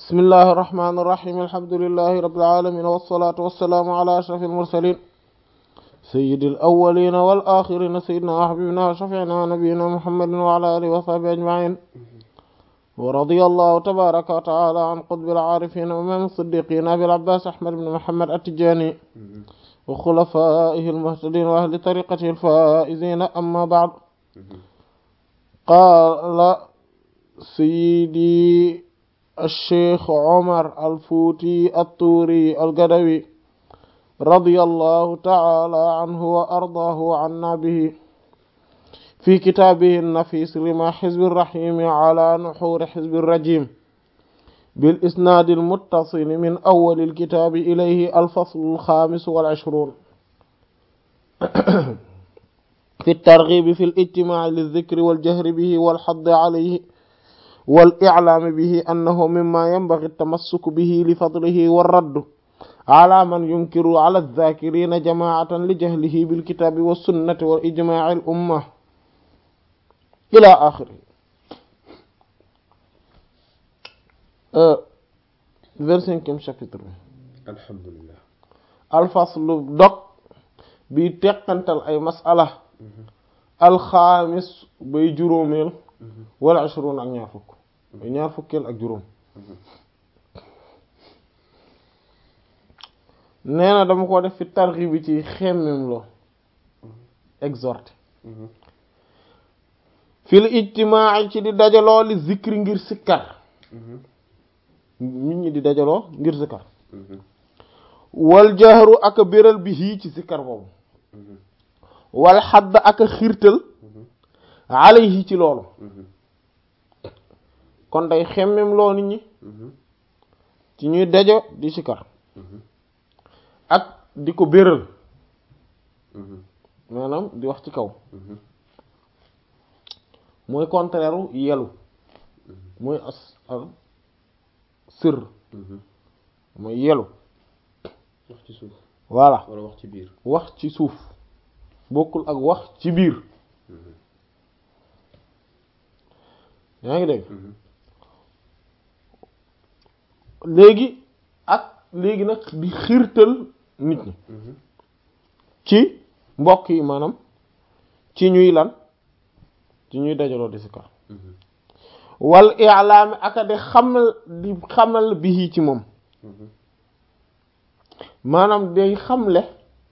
بسم الله الرحمن الرحيم الحمد لله رب العالمين والصلاة والسلام على أشرف المرسلين سيد الأولين والآخرين سيدنا وحبيبنا وشفيعنا ونبينا محمد وعلى آله وصحبه أجمعين ورضي الله تبارك وتعالى عن قطب العارفين ومن الصديقين أبي العباس أحمد بن محمد التجاني وخلفائه المهتدين وأهل طريقته الفائزين أما بعد قال سيدي الشيخ عمر الفوتي الطوري القدوي رضي الله تعالى عنه وأرضاه عنا به في كتابه النفيس لما حزب الرحيم على نحور حزب الرجيم بالإسناد المتصل من أول الكتاب إليه الفصل الخامس والعشرون في الترغيب في الاجتماع للذكر والجهر به والحض عليه والإعلام به أنه مما ينبغي التمسك به لفضله والرد على من ينكر على الذاكرين جماعة لجهله بالكتاب والسنة وإجماع الأمة إلى آخره vingt-cinquième chapitre bi alhamdulilah alfaslu dog bi teqantal ay masala alxaamis bay juróomeel wala ashrun ak ñaar fukk bay ñaar fukkeel ak juróom nee na dama ko def fi tarxi bi ci xemmem loo exhorté fil ijtimaa ci di dajaloo li zikri ngir sikkar nit ñi di dajaloo ngir sikkar wal jahru ak a béral bi hii ci sikkar boobu wal xadd ak a xiirtal alayhi ci loolu kon day xemmem loo nit ñi ci ñuy dajo di sikkar ak di ko béral maanaam di wax ci kaw mooy contraire u yelu mooy as al sër mooy yelu wax ci suuf voilà wala wax ci biir wax ci suuf bokkul ak wax ci biir yaa ngi dégg léegi ak léegi nag di xiirtal nit ñi ci mbokk yi maanaam ci ñuy lan ci ñuy dajaloo di sikar wal i'laami aka di xamal di xamal bi ci moom maanaam day xamle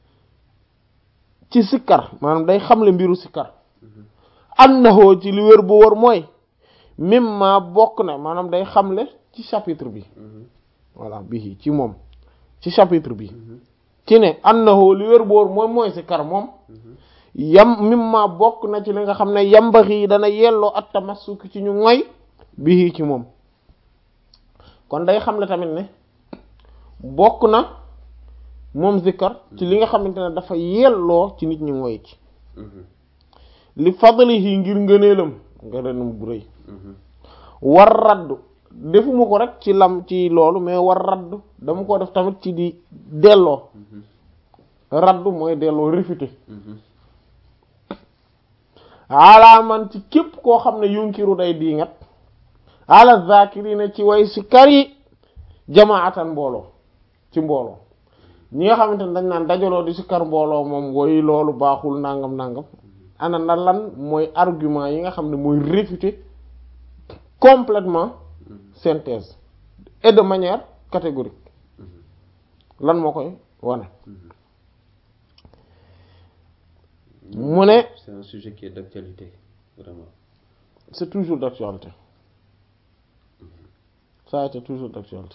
ci sikkar maanaam day xamle mbiru sikkar annahu ci li wér bu wër mooy mimma bokk na maanaam day xamle ci chapitre bi voilà bi ci moom ci chapitre bi ci ne annahu li wér bu wër mooy mooy sikkar moom yam mimma bokk na ci li nga xam ne yambaxi dana yelloo at tamassuk ci ñu ngoy bi ci moom kon day xamle tamit ne bokk na moom zikkar ci li nga xamante ne dafa yelloo ci nit ñi ngoy ci li fadlihi ngir ngëneelam ngëneelam bu rëy war raddu defuma ko rek ci lam ci loolu mais war raddu dama ko def tamit ci di delloo raddu mooy delloo réfuté alaaman ci képp koo xam ne yunkiru day diingat ala zakirina ci way si kar yi jamaatan mbooloo ci mbooloo ñi nga xamante ne dañ naan dajaloo di si kar mbooloo moom woy loolu baaxul nangam nangam ana na lan mooy argument yi nga xam ne mooy réfuter complètement synthèse et de manière catégorique lan moo koy wane mu ne c'est un sujet qui est d'actualité vraiment c'est toujours d'actualité ça a été toujours d'actualité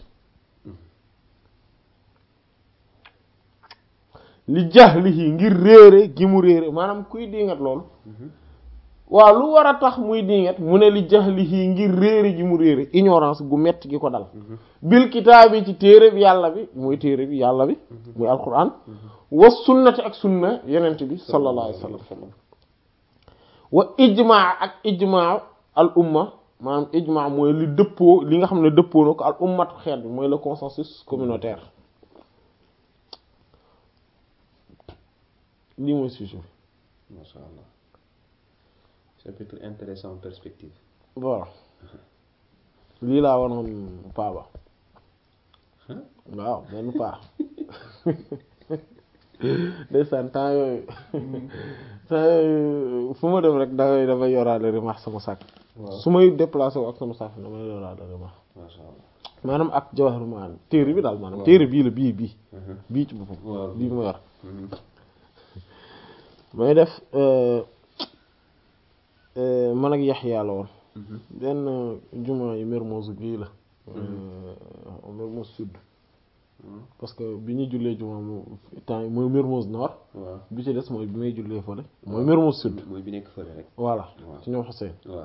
li jahlihi ngir réere gi mu réere maanaam kuy dingat loolu waaw lu war a tax muy dingat mu ne li jahlihi ngir réere gi mu réere ignorance gu metti gi ko dal bil kitaabi ci téere bi yàlla bi muy téere bi yàlla bi muy alquran wa sunnati ak sunna yenent bi sallallahu alayhi wa sallam wa ijmaa ak ijmaa al umma maanaam ijmaa mooy li dëppoo li nga xam ne dëppoo na ko al ummatu xeet bi mooy le consensus communautaire lii mooy sujet masha allah chapitre intéressant perspective voilà lii laa wanoon paaba waaw benn paa ndeysaan temps yooyu temps yooyu fu ma dem rek dangay damay yoraale rimax sama sac waaw su may déplacé wu ak sama sac damay yoraale rimax macha allah. maanaam ak jawahar maanaam téere bi daal maanaam waaw. téere bii la bii bii Mhm. bii ci boppam waaw bii ma yor Mhm. may def euh, euh, man ak Yaxya la woon Mhm. benn juma yi Mermoz gii la euh, Mermoz sud Mhm. parce que bi ñuy jullee juma mu temps yi mooy Mermoz nord waaw. bi ci des mooy bi may jullee fële mooy Mermoz sud mooy bi nekk fële rek. voilà waaw. ci ñoom Hussein waaw.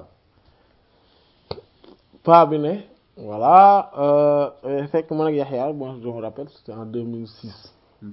pa bi ne voilà euh, euh, fekk man ak Yaxya bon je me rappelle c'était en 2006 Mhm.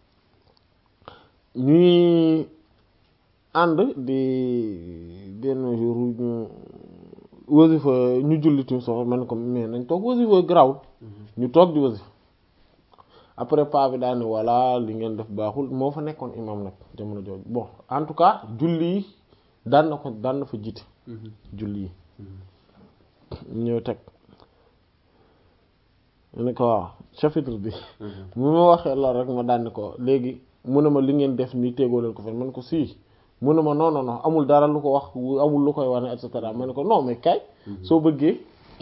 ñuy ànd di benn jour ñu wasifa ñu julli tim soxla man ko mais nañ toog wasifa grawul ñu toog di wasifa après pa bi daal ni voilà li ngeen def baaxul moo fa nekkoon imam nag jamono jooju bon en tout cas julli yi daan na ko daan na fa jiite Mhm. julli yi Mhm. ñëw teg mu ne ko waaw chapitre bi Mhm. mu ma waxee loolu rek ma daan ko léegi mu ne ma li ngeen def nii tegoo leen ko fen man ko sii mu ne ma non non non amul dara lu ko wax amul lu koy wane et cetera ma ne ko non mais kay soo bëggee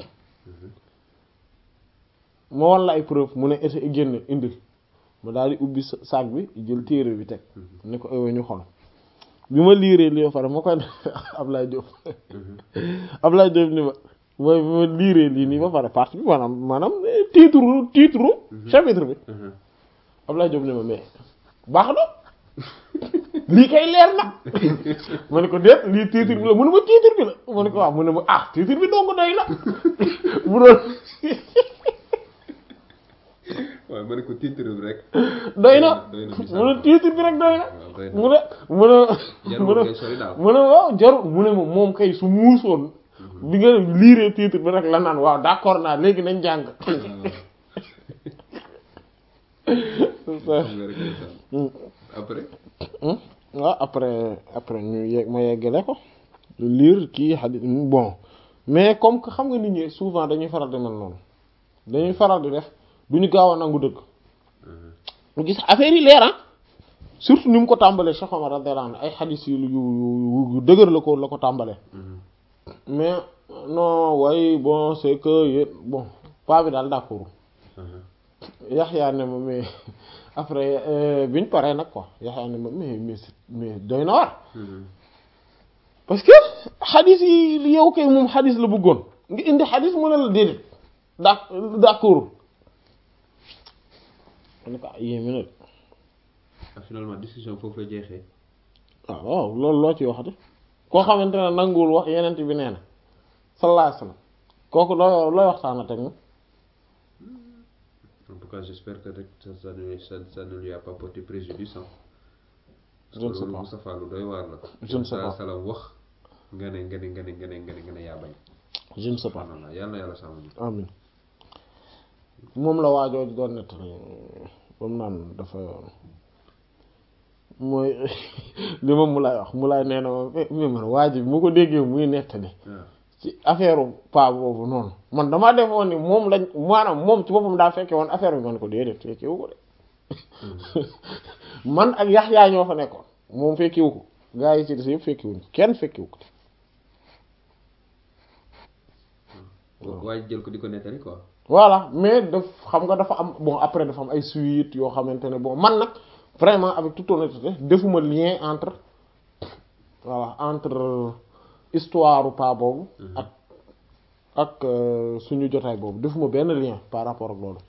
ma wan la ay preuve mu ne été génn indi ma daal di ubbi sa- sac bi jël téere bi teg ne ko ewe ñu xol bi ma liiree li ba pare ma koy Ablaye Diop Ablaye Diop ni ma mooy bi ma liiree lii nii ba pare partie bi maanaam maanaam eh, titre titre chapitre bi Mhm. Ablaye Diop ne ma mais baax na lii kay leer na ma ne ko déet lii titre bi la mu ne ma titre bi la ma ne ko waaw mu ne ma ah titre bi dong doy na bu doon waaw ma ne ko titre bi rek. doy na doy na mu ne titre bi rek doy na waaw doy na. mu ne mu ne mu jarul ne ngay sori daal. mu ne waaw jarul mu ne ma moom kay su muusoon bi nga liiree titre bi rek la naan waaw d'accord naa léegi nañ jàng xam nga rek ndeysaan. après. waaw après après ñu yegg ma yeggale ko lire kii xadis bon mais comme que xam nga nit ñi souvent dañuy faral di mel noonu dañuy faral di def du ñu gaaw a nangu dëgg Mhm. gis affaire yi leer ah surtout ni mu ko tàmbalee Cheikh Omar radiyallahu anhu ay xadis yu yu yu yu dëgër la ko la ko tàmbalee Mhm. mais non waaye bon c'est que yéen bon pas bi daal d'accord Mhm. Yaxya ne ma mais après euh, biñ paree nag quoi Yaxya ne ma mais mais c'est- mais doy na war Mhm. parce que xadis yi yow kay moom xadis la bëggoon nga indi xadis mu ne la déedéet d'ac- d'accord ma ne ko ah yéeme na de ah finalement discussion foofu la jeexee. waaw waaw loolu loo ci waxati koo xamante ne nanguwul wax yeneen bi nee na sallallahu alayhi wasallam kooku loo looy waxtaan ak moom en tout cas j'espère que rek ça ça ne ça, ça ne lui a pas porté préjudice hein. Je ne sais loolu pas. Moustapha lu doy waar la. Je ne sais pas. salaam wax nga ne nga ne nga ne nga ne nga ne nga ne yaa bañ. je ne sais pas subhanallah yal na yàlla sàmm ñu. amin moom la waajoo doon nettali ba mu naan dafa mooy li ma mu lay wax mu lay nee na ma mais man waa ji bi mu ko déggee muy nettali waaw. ci affaire pa boobu noonu man damaa defoon ni moom lañ maanaam moom ci boppam daa fekke woon affaire bi man ko déedéet fekkewu ko de man ak Yaxya ñoo fa nekkoon moom fekkewu ko gaa yi ci des yëpp fekkewuñ ko kenn fekkewu ko waaye jël ko di ko nettali quoi. voilà mais daf xam nga dafa am bon après dafa am ay suite yoo xamante ne bon man nag vraiment avec toute honnêteté defuma lien entre voilà entre histoire pa boobu ak ak euh, suñu jotaay boobu defuma benn lien par rapport ak loolu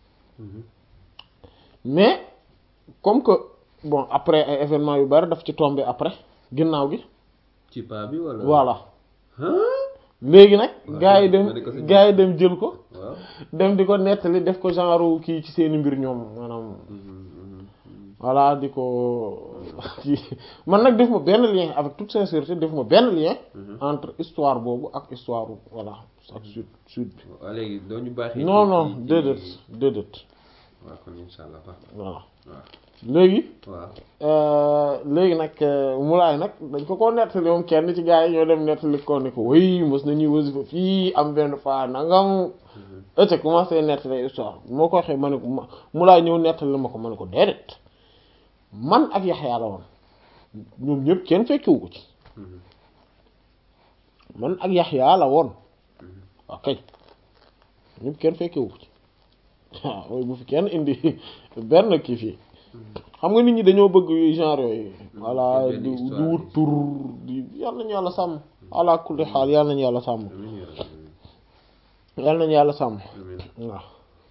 mais comme que bon après ay événements yu bari daf ci tombé après ginnaaw gi ci paa bi wala. voilà Hein? léegi nag waaw, gaa yi ma dem ne ko sa gaa yi dem jël ko waaw. dem di ko nettali def ko genre kii ci seeni mbir ñoom maanaam Mhm, mhm, mhm. voilà di ko kii man nag def ma benn lien avec toute sincérité def ma benn lien Mhm. entre histoire boobu ak histoire voilà ak sud sud bi waaw léegi doo ñu baaxee. non ci- non ci- déedéet déedéet waaw kon incha allah baax na voilà waaw léegi waaw euh, léegi nag euh, mulaay nag dañ ko ko nettali moom kenn ci gars yi ñoo dem nettali ko ne ko way mos nañuy wasifa fii am benn fois nangam ete commencé nettali histoire moo ko waxee ma ne ko ma mulaay ñëw nettali ma ko ma ne ko déedéet man ak Yaxya la woon ñoom ñëpp kenn fekkiwu ko ci man ak Yaxya la woon ok ñëpp kenn fekkewu ko ci waaw bu fi kenn indi benn kii fii xam nga nit ñi dañoo bëgg yu genre yooyu voilà benn di histoire di wut yi. tur di yàlla nañu yàlla sàmm ala kulli xaal yàlla nañu yàlla sàmm amiin yaa rabbi yàlla nañu yàlla sàmm amiin waaw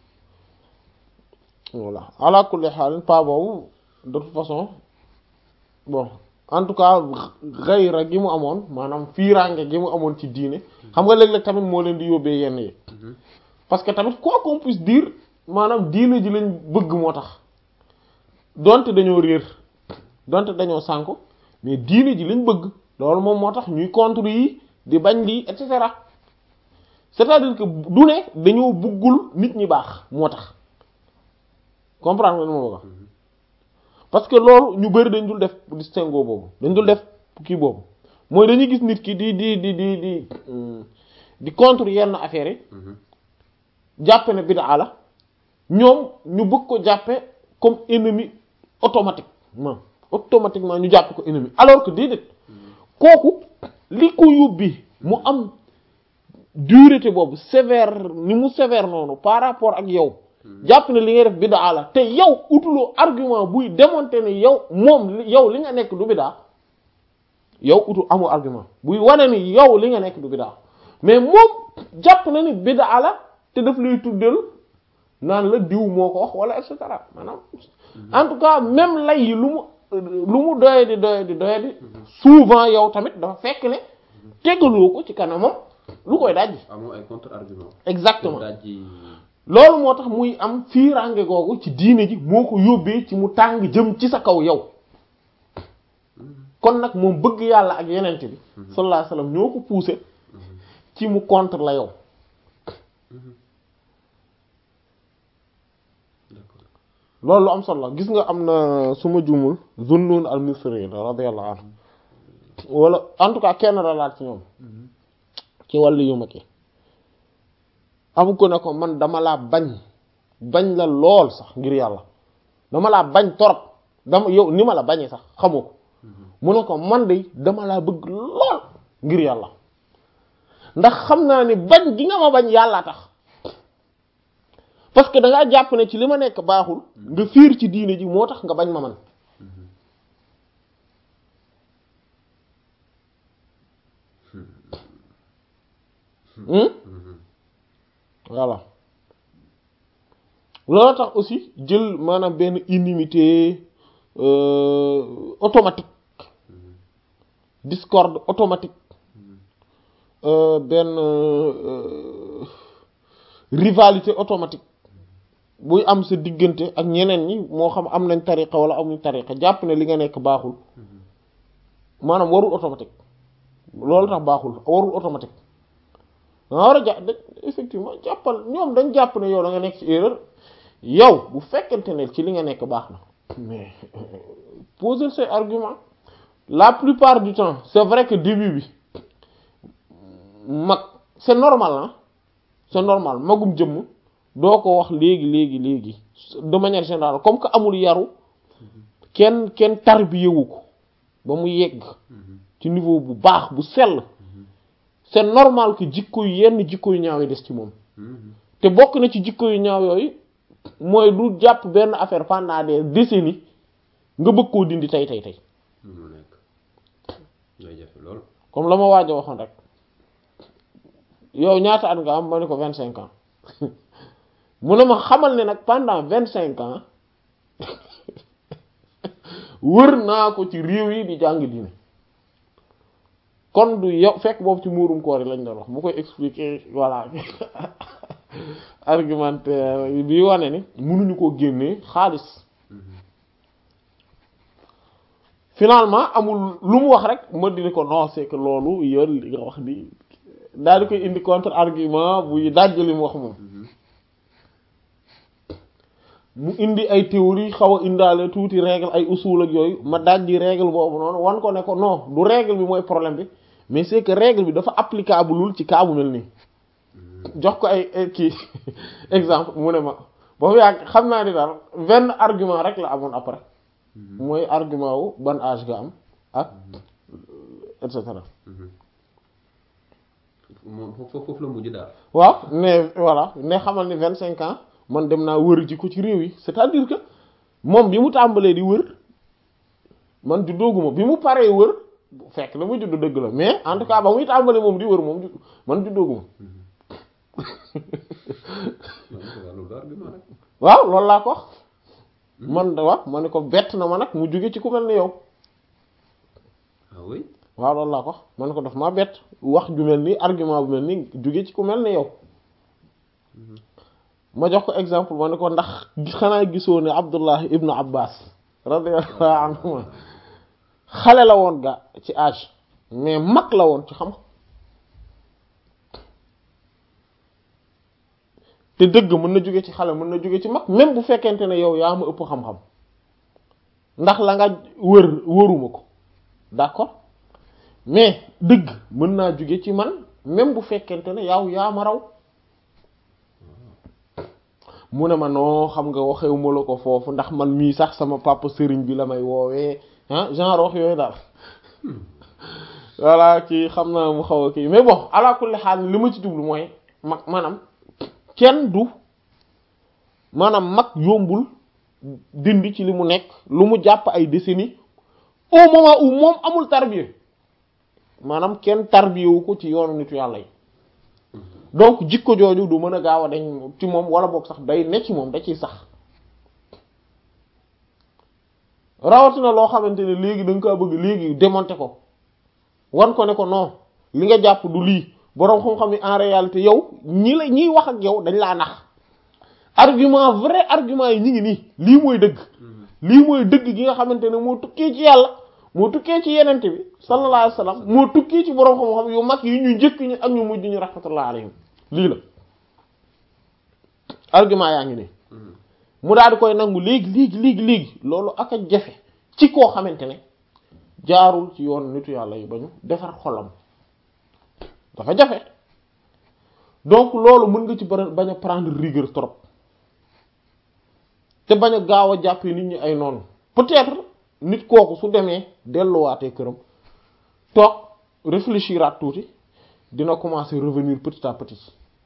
voilà ala kulli xaal pas boobu de toute façon bon en tout cas xayra gi mu amoon maanaam fiiraange gi mu amoon ci diine xam nga léeg-léeg tamit moo leen di yóbbee yenn yi parce que tamit quoi qu'on puisse dire maanaam diine ji lañ bëgg moo tax donte dañoo réer donte dañoo sànku mais diine ji lañ bëgg loolu moom moo tax ñuy contre yi di bañ lii et cetera c'est-à-dire que du ne dañoo bëggul nit ñi baax moo tax comprendre nga ni ma bëgg a wax parce que loolu ñu bari dañ dul def distinguo boobu dañ dul def kii boobu mooy dañuy gis nit ki di di di di di hum, di contre yenn affaires yi jàppe ne bid'a la ñoom ñu bëgg ko jàppe comme ennemi automatiquement automatiquement ñu jàppe ko ennemi alors que déedéet kooku li ko yóbbi mu am dureté boobu sévère ni mu sévère noonu par rapport ak yow jàpp ne li ngay def bid'a la te yow utuloo argument buy démontrer ne yow moom li- yow li nga nekk du bid'a yow utu amul argument buy wane ni yow li nga nekk du bid'a mais moom jàpp na ni bid'a la te daf lay tuddal naan la diw moo ko wax wala et cetera maanaam en tout cas même lay yi lu mu lu mu doye di doye di doye di souvent yow tamit dafa fekk ne tegaloo ko ci kanamam lu koy dajji amoo ay contre argument exactement daaj ji loolu moo tax muy am fiirange googu ci diine ji moo ko yóbbee ci mu tàng jëm ci sa kaw yow kon nag moom bëgg yàlla ak yenent bi sallallahu alayhi wasallam ñoo ko poussé ci mu contre la yow d'accord loolu lu am solo la gis nga am na su ma jumul Zunnun al-Misri radiyallahu anhu wala en tout cas kenn la laat ci ñoom ci wàllu yu mag yi amu ko ne ko man dama laa bañ bañ la lool sax ngir yàlla dama laa bañ torop dama yow ni ma la bañee sax xamoo ko mu ne ko man de dama laa bëgg lool ngir yàlla ndax xam naa ni bañ gi nga ma bañ yàllaa tax parce que da ngaa jàpp ne ci li ma nekk baaxul nga fiir ci diine ji moo tax nga bañ ma man Hmm? voilà loolu tax aussi jël maanaam benn inimité euh, automatique discorde automatique euh, benn euh, rivalité automatique buy am sa diggante ak ñeneen ñi moo xam am nañ tariqa wala amuñ tariqa jàpp ne li nga nekk baaxul maanaam warul automatique loolu tax baaxul warul automatique danga war a jàpp da effectivement jàppal ñoom dañ jàpp ne yow da nga nekk ci erreur yow bu fekkente ne ci li nga nekk baax na mais poser ses arguments la plupart du temps c'est vrai que début bi mag c'est normal ah c'est normal magum jëmm doo ko wax léegi léegi léegi de manière générale comme que amul yaru kenn kenn tarbiyewu ko ba mu yegg ci niveau bu baax bu sell c'est normal que jikko yu yenn jikko yu ñaaw yi des ci moom te bokk na ci jikko yu ñaaw yooyu mooy du jàpp benn affaire pendant des décennies nga bëgg koo dindi tey tey tey mu nekk day jafe lool comme la ma waaj a waxoon rek yow ñaata at nga am ma ne ko vingt cinq ans mu ne ma xamal ne nag pendant vingt cinq ans wër naa ko ci réew yi di jàng diine kon du yow fekk boobu ci muurum koor yi lañ doon wax mu koy expliquer voilà argumentaire bi wane ni mënuñu koo génnee xaalis finalement amul lu mu wax rek ma dina ko non c'est que loolu yoon li nga wax di daal di koy indi contre argument buy dajj li mu wax moom mu indi ay théorie xaw a indaale tuuti règle ay usul ak yooyu ma dajji règle boobu noonu wan ko ne ko non du règle bi mooy problème bi mais c'est que règle bi dafa applicable lul ci cas bu mel nii jox ko ay ay kii exemple mu ne ma boobu yàgg xam naa ni daal benn argument rek la amoon après mooy argument wu ban âge nga am ak et cetera moom foofu foofu la mujj daal. waaw mais voilà ne xamal ni vingt cinq ans man dem naa wër ji ko ci réew yi c'est-à-dire que moom bi mu tàmbalee di wër man juddooguma bi mu paree wër fekk na mu juddu dëgg la mais en tout cas ba muy tàmbalee moom di wër moom ju- man juddooguma loolu argument rek. waaw loolu laa ko wax man da wax ma ne ko bett na ma nag mu jóge ci ku mel ni yow ah oui. waaw loolu laa ko wax ma ne ko daf maa bett wax ju mel ni argument bu mel ni jóge ci ku mel ni yow ma jox ko exemple ma ne ko ndax xanaa gisoo ne Abdullah ibnu Abbas radiyallahu anhuma xale la woon ga ci âge mais mag la woon ci xam te dëgg mën na jóge ci xale mën na jóge ci mag même bu fekkente ne yow yaa ma ëpp xam-xam ndax la nga wër wëruma ko d'accord mais dëgg mën naa jóge ci man même bu fekkente ne yow yaa ma raw mu ne ma noo xam nga waxewuma la ko foofu ndax man mii sax sama papa sëriñ bi la may woowee ah genre wax yooyu daal voilà kii xam naa mu xaw a kii mais bon ala kulli xaal li ma ci jublu mooy mag maanaam kenn du maanaam mag yombul dindi ci li mu nekk lu mu jàpp ay décennies au moment où moom amul tarbiya maanaam kenn tarbiyewu ko ci yoonu nitu yàlla yi donc jikko jooju du mën a gaaw a dañ ci moom wala boog sax day ne ci moom da ciy sax rawatina loo xamante ne léegi da nga kaa bëgg léegi démonter ko wan ko ne ko non li nga jàpp du lii boroom xam-xam yi en réalité yow ñi la ñiy wax ak yow dañ laa nax argument vrai argument yi ñi ngi nii lii mooy dëgg lii mooy dëgg gi nga xamante ne moo tukkee ci yàlla moo tukkee ci yenente bi sallallahu alayhi wasallam moo tukkee ci boroom xam-xam yu mag yi ñu njëkk ñi ak ñu mujj ñu rahmatullah alayhim lii la argument yaa ngi nii mu daal di koy nangu léegi léegi léegi léegi loolu ak a jafe ci koo xamante ne jaarul ci yoon nitu yàlla yi ba ñu defar xolam dafa jafe donc loolu mën nga ci ba bañ a prendre rigueur trop te bañ a gaaw a jàppee nit ñi ay noonu peut-être nit kooku su demee delluwaatee këram toog réfléchiraat tuuti dina commencer revenir petit à petit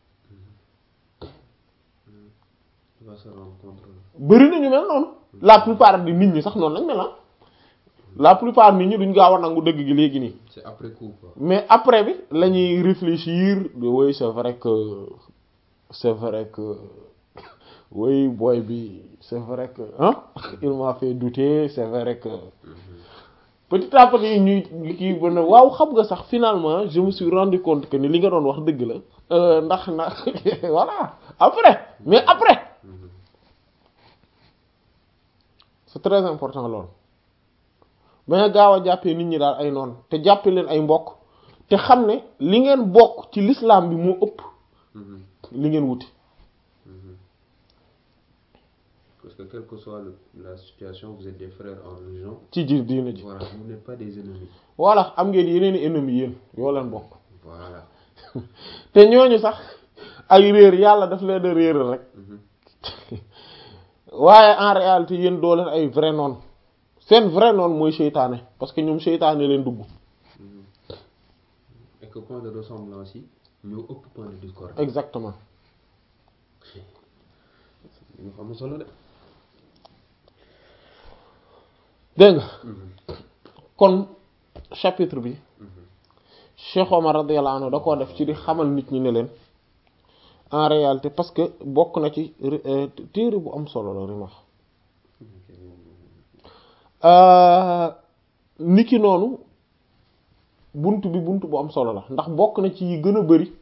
tu vas se rendre compte. bëri na ñu mel noonu la plupart di nit ñi sax noonu lañ mel ah la plupart nit ñi duñ gaaw a nangu dëgg gi léegi nii c'est après coup quoi. mais après bi la ñuy réfléchir oui c'est vrai que c'est vrai que oui boy bi c'est vrai que hein il m'a fait douter c'est vrai que petit à petit ñuy kii ba ne waaw xam nga sax finalement je me suis rendu compte que ni li nga doon wax dëgg la euh, ndax na voilà après mais après c'est très important loolu bañ a gaaw a jàppee nit ñi daal ay noonu te jàppee leen ay mbokk te xam ne li ngeen bokk ci l'islam bi moo ëpp li ngeen wuti Parce que quelle que soit le- la situation, vous êtes des frères en religion. ci ji diina ji Voilà, vous n'êtes pas des ennemis. voilà am ngeen yeneen i ennemis yéen yoo leen bokk Voilà. te ñooñu sax ay réer yàlla daf leen a réeral rek waaye en réalité yéen doo leen ay vrai noon seen vrai noon mooy seytaane parce que ñoom seytaane leen dugg Et que point de ressemblance yi ñoo ëpp point de discorde. exactement ñu xam solo de. dégg nga kon chapitre bi Cheikh Omar radiyallahu anhu da koo def ci di xamal nit ñi ne leen en réalité parce que bokk na ci euh, téere bu am solo la Rimah niki noonu bunt bi bunt bu am solo la ndax bokk na ci yi gën a bari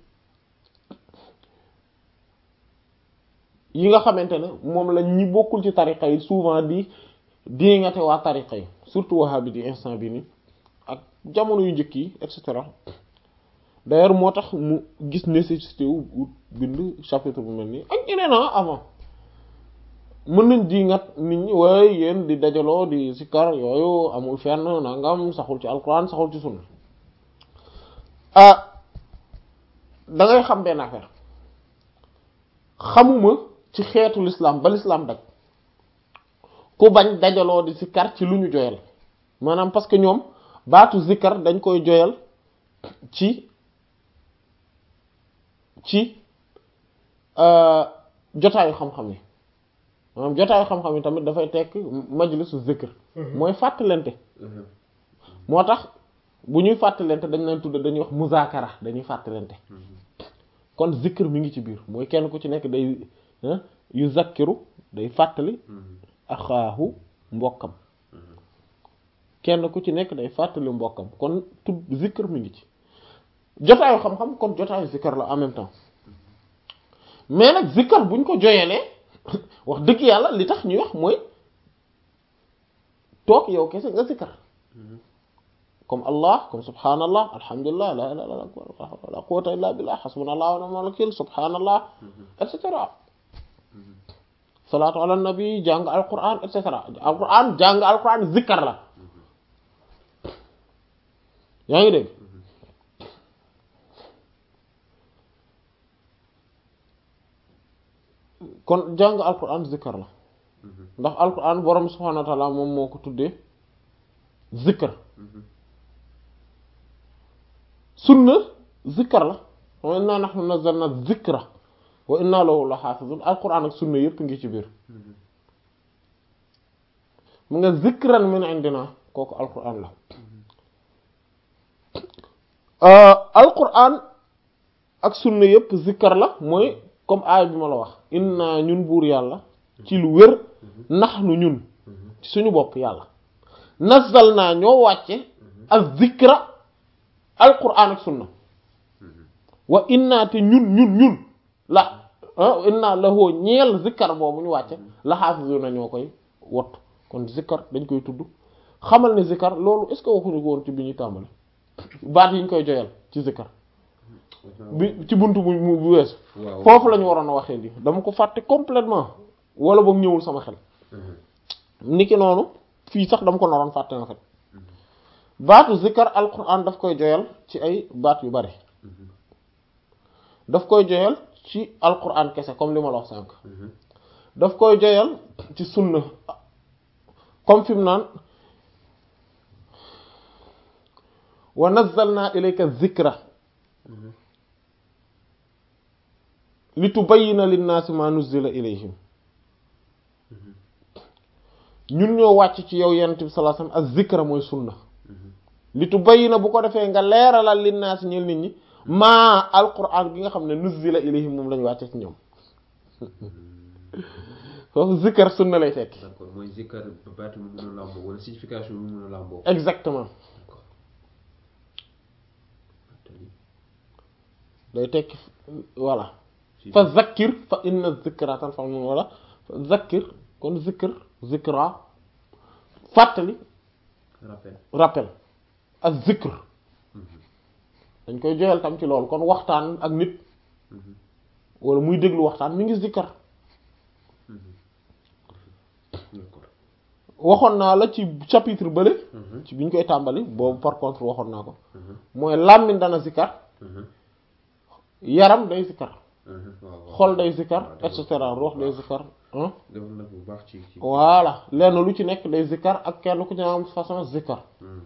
yi nga xamante ne moom la ñi bokkul ci tariqa yi souvent di diingate waa tariqa yi surtout wahabi di instant bi ni ak jamono yu njëkk yi et cetera d'ailleurs moo tax mu gis nécessité wu bind chapitre bu mel nii ak ñeneen a avant mën nañ di ngat nit ñi waaye yéen di dajaloo di sikkar yooyu amul fenn nangam saxul ci alquran saxul ci sunna ah da ngay xam benn affaire xamuma ci xeetu l'islam ba l'islam daj ku bañ dajaloo di sikkar ci lu ñu joyal maanaam parce que ñoom baatu zikkar dañ koy joyal ci ci jotaayu xam-xam yi maanaam jotaayu xam-xam yi tamit dafay tekk majlisu zikr mooy fàttalente moo tax bu ñuy fàttalente dañ leen tudd dañuy wax muzaakara dañuy fàttalente kon zikr mi ngi ci biir mooy kenn ku ci nekk day yu zakkiru day fàttali axaahu mbokkam kenn ku ci nekk day fàttali mbokkam kon tudd zikr mi ngi ci jotaayu xam-xam kon jotaayu zikr la en même temps mais nag zikr buñ ko joyelee wax dëgg yàlla li tax ñuy wax mooy toog yow kese nga zikr comme allah comme subhanallah alhamdulillah la ilaha illallah la quwwata illa billah hasbunallahu wa ni'mal wakil subhanallah et cetera salaatu ala nabi jàng alquran et cetera alquran jàng alquran zikr la yaa ngi dégg kon jàng alquran zikr la ndax alquran borom subhanahu wa ta'ala moom moo ko tuddee zikr sunna zikr la wa inna nahnu nazzalna zikra wa inna lahu la hafizun alquran ak sunna yépp ngi ci biir mu nga zikran min indina kooku alquran la alquran ak sunna yépp zikr la mooy comme aay bi ma la wax inna ñun buur yàlla ci lu wér nax nu ñun ci suñu bopp yàlla nazzal naa ñoo wàcce ak zikra alquran ak sunna wa inna te ñun ñun ñun la inna lahoo ñeel zikkar boobu ñu wàcce la xaafisuna ñoo koy wott kon zikkar dañ koy tudd xamal ne zikkar loolu est ce que waxuñu ko woon ci bi ñuy tàmbali baat yi ñu koy joyal ci zikkar bi ci buntu bu bu weesu foofu la ñu waroon a waxee lii dama ko fàtte complètement wala boog ñëwul sama xel niki noonu fii sax dama ko naroon fàtte en fait baatu zikkar alquran daf koy joyal ci ay baat yu bari daf koy joyal ci alquran kese comme li ma la wax sànq daf koy joyal ci sunna comme fi mu naan wa nazzalna ilayka zikra li tubayyina linnaasi ma nuzzila ilayhim ñun ñoo wàcc ci yow yonent bi sallallahu alayhi wasallam az-zikra mooy sunna li tubayyina bu ko defee nga leeralal linnaasi ñeel nit ñi maa alquran bi nga xam ne nuzzila ilayhim moom lañu wàcce ci ñoom foofu zikr sunna lay tekki. d'accord mooy zikr baatu mu mën a làmboo wala signification mu mën a làmboo. exactement day tekki voilà fa zakkir fa inna zikra tanfa'ul mu'minin wala fa zakkir kon zikr zikra fàttali rappel rappel ak zikr dañ koy joyal tam ci loolu kon waxtaan ak nit wala muy déglu waxtaan mi ngi zikkar waxoon naa la ci chapitre bële ci bi ñu koy tàmbali boobu par contre waxoon naa ko mooy làmmiñ dana zikkar yaram day zikkar xol day zikkar et cetera ruux day zikkar def na bu baax ci ci voilà lenn lu ci nekk day zikkar ak kenn ku ci am façon zikkar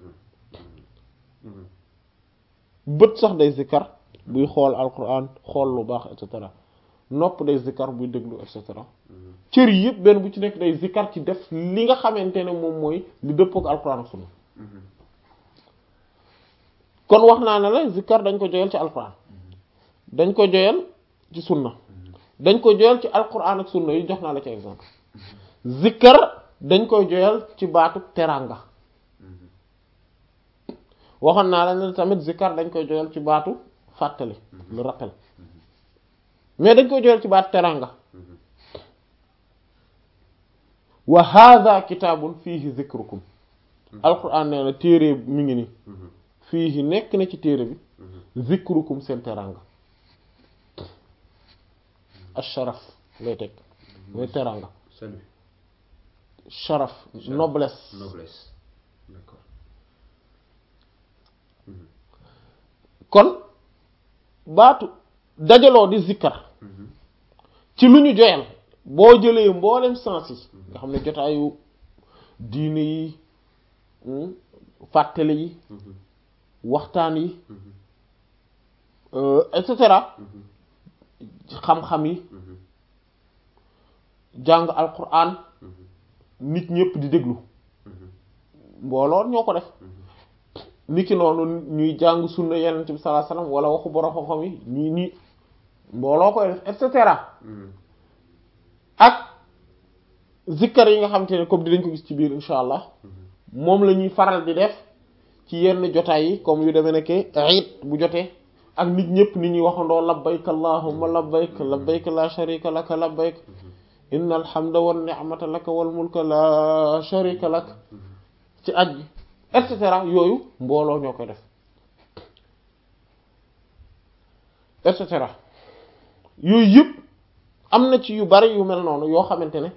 bët sax day zikkar buy xool alquran xool lu baax et cetera nopp day zikkar buy déglu et cetera cër yi yëpp benn bu ci nekk day zikkar ci def li nga xamante ne moom mooy li dëppook alquran ak sunna kon wax naa ne la zikkar dañ ko joyal ci alquran dañ ko joyal ci sunna dañ ko joyal ci alquran ak sunna yi jox naa la ci exemple zikkar dañ koy joyal ci baatu teranga waxoon naa la ne tamit zikkar dañ koy joyal ci baatu fàttali le rappel mais dañ koy joyal ci baatu teranga wa hadha kitaabun fiihi zikrukum alquran nee na téere mi ngi ni fiihi nekk na ci téere bi zikrukum seen teranga asharaf lay teg mooy teranga salut sharaf noblesse noblesse d'accord Mhm. kon baatu dajaloo di zikkar Mhm. ci lu ñu joyal boo jëlee mboolem sens yi nga xam ne jotaayu diine yi hmm, fàttali yi Mhm. waxtaan yi Mhm. euh, et cetera Mhm. xam-xam yi Mhm. jàng alquran Mhm. nit ñëpp di déglu Mhm. mbooloo ñoo ko def niki noonu ñuy jàng sunna yenent bi sallallahu alayhi wasallam wala waxu borom xam-xam yi ñuy ñi mbooloo koy def et cetera Mhm. ak zikkar yi nga xam te ne comme dinañ ko gis ci biir insha allah moom la ñuy faral di def ci yenn jotaay yi comme yu demee nekke iid bu jotee ak nit ñëpp nit ñuy waxandoo labbayk allahumma labbayk labbayk la sharika laka labbayk inna alhamda wan ni'mata laka wal mulka la sharika lak ci aj bi et cetera yooyu mbooloo ñoo koy def et cetera yooyu yëpp am na ci yu bari yu mel noonu yoo xamante ne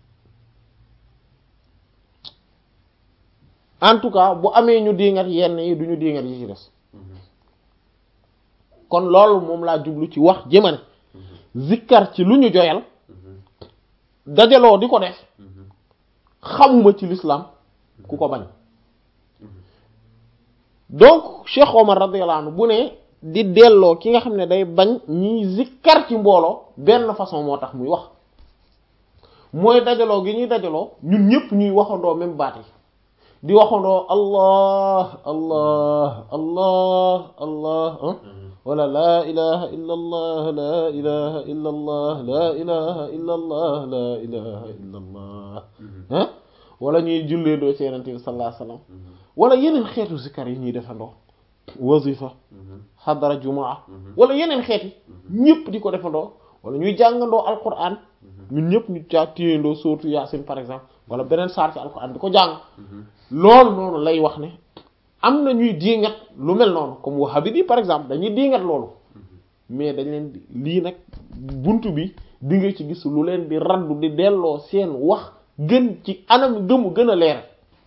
en tout cas bu amee ñu diingat yenn yi du ñu diingat yi ci des kon loolu moom laa jublu ci wax jëmane zikkar ci lu ñu joyal dajaloo di ko def xamuma ci l'islam ku ko bañ donc Cheikh Omar radiyallahu anhu bu ne di delloo ki nga xam ne day bañ ñiy zikkar ci mbooloo benn façon moo tax muy wax mooy dajaloo gi ñuy dajaloo ñun ñëpp ñuy waxandoo même baat yi di waxandoo allah allah allah allah ah wala laa ilaha illa allah laa ilaha illa allah laa ilaha illa allah laa ilaha illa allah ah wala ñuy jullee doo ci yenente bi sallallahu alayhi wasallam wala yeneen xeetu zikkar yi ñuy defandoo wazifa xadara jumaa wala yeneen xeeti ñëpp di ko defandoo wala ñuy jàngandoo alquran ñun ñëpp ñu caa téyandoo surtout yaasin par exemple wala beneen saar ci alquran di ko jàng loolu noonu lay wax ne am na ñuy diingat lu mel noonu comme wahabi bi par exemple dañuy diingat loolu mais dañ leen di lii nag buntu bi di nga ci gis lu leen di raddu di delloo seen wax gën ci anam gëmu gën a leer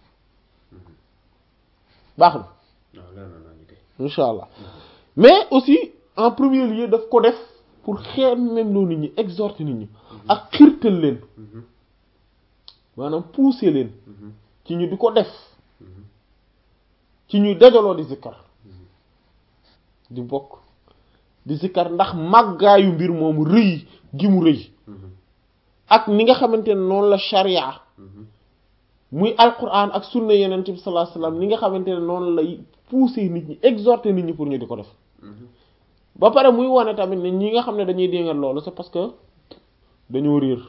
baax na waaw leer na naa ñu kay incha allah mais aussi en premier lieu daf ko def pour xeer même loo nit ñi exhorter nit ñi ak xirtal leen maanaam pousser leen ci ñu di ko def ci ñuy dajaloo di zikkar di bokk di zikkar ndax màggaayu mbir moomu rëy gi mu rëy ak ni nga xamante ne noonu la sharia muy alquran ak sunna yeneen bi sallallahu alayhi wasallam ni nga xamante ne noonu lay pousser nit ñi exhorter nit ñi pour ñu di ko def ba pare muy wane tamit ne ñi nga xam ne dañuy déngal loolu c'est parce que dañoo réer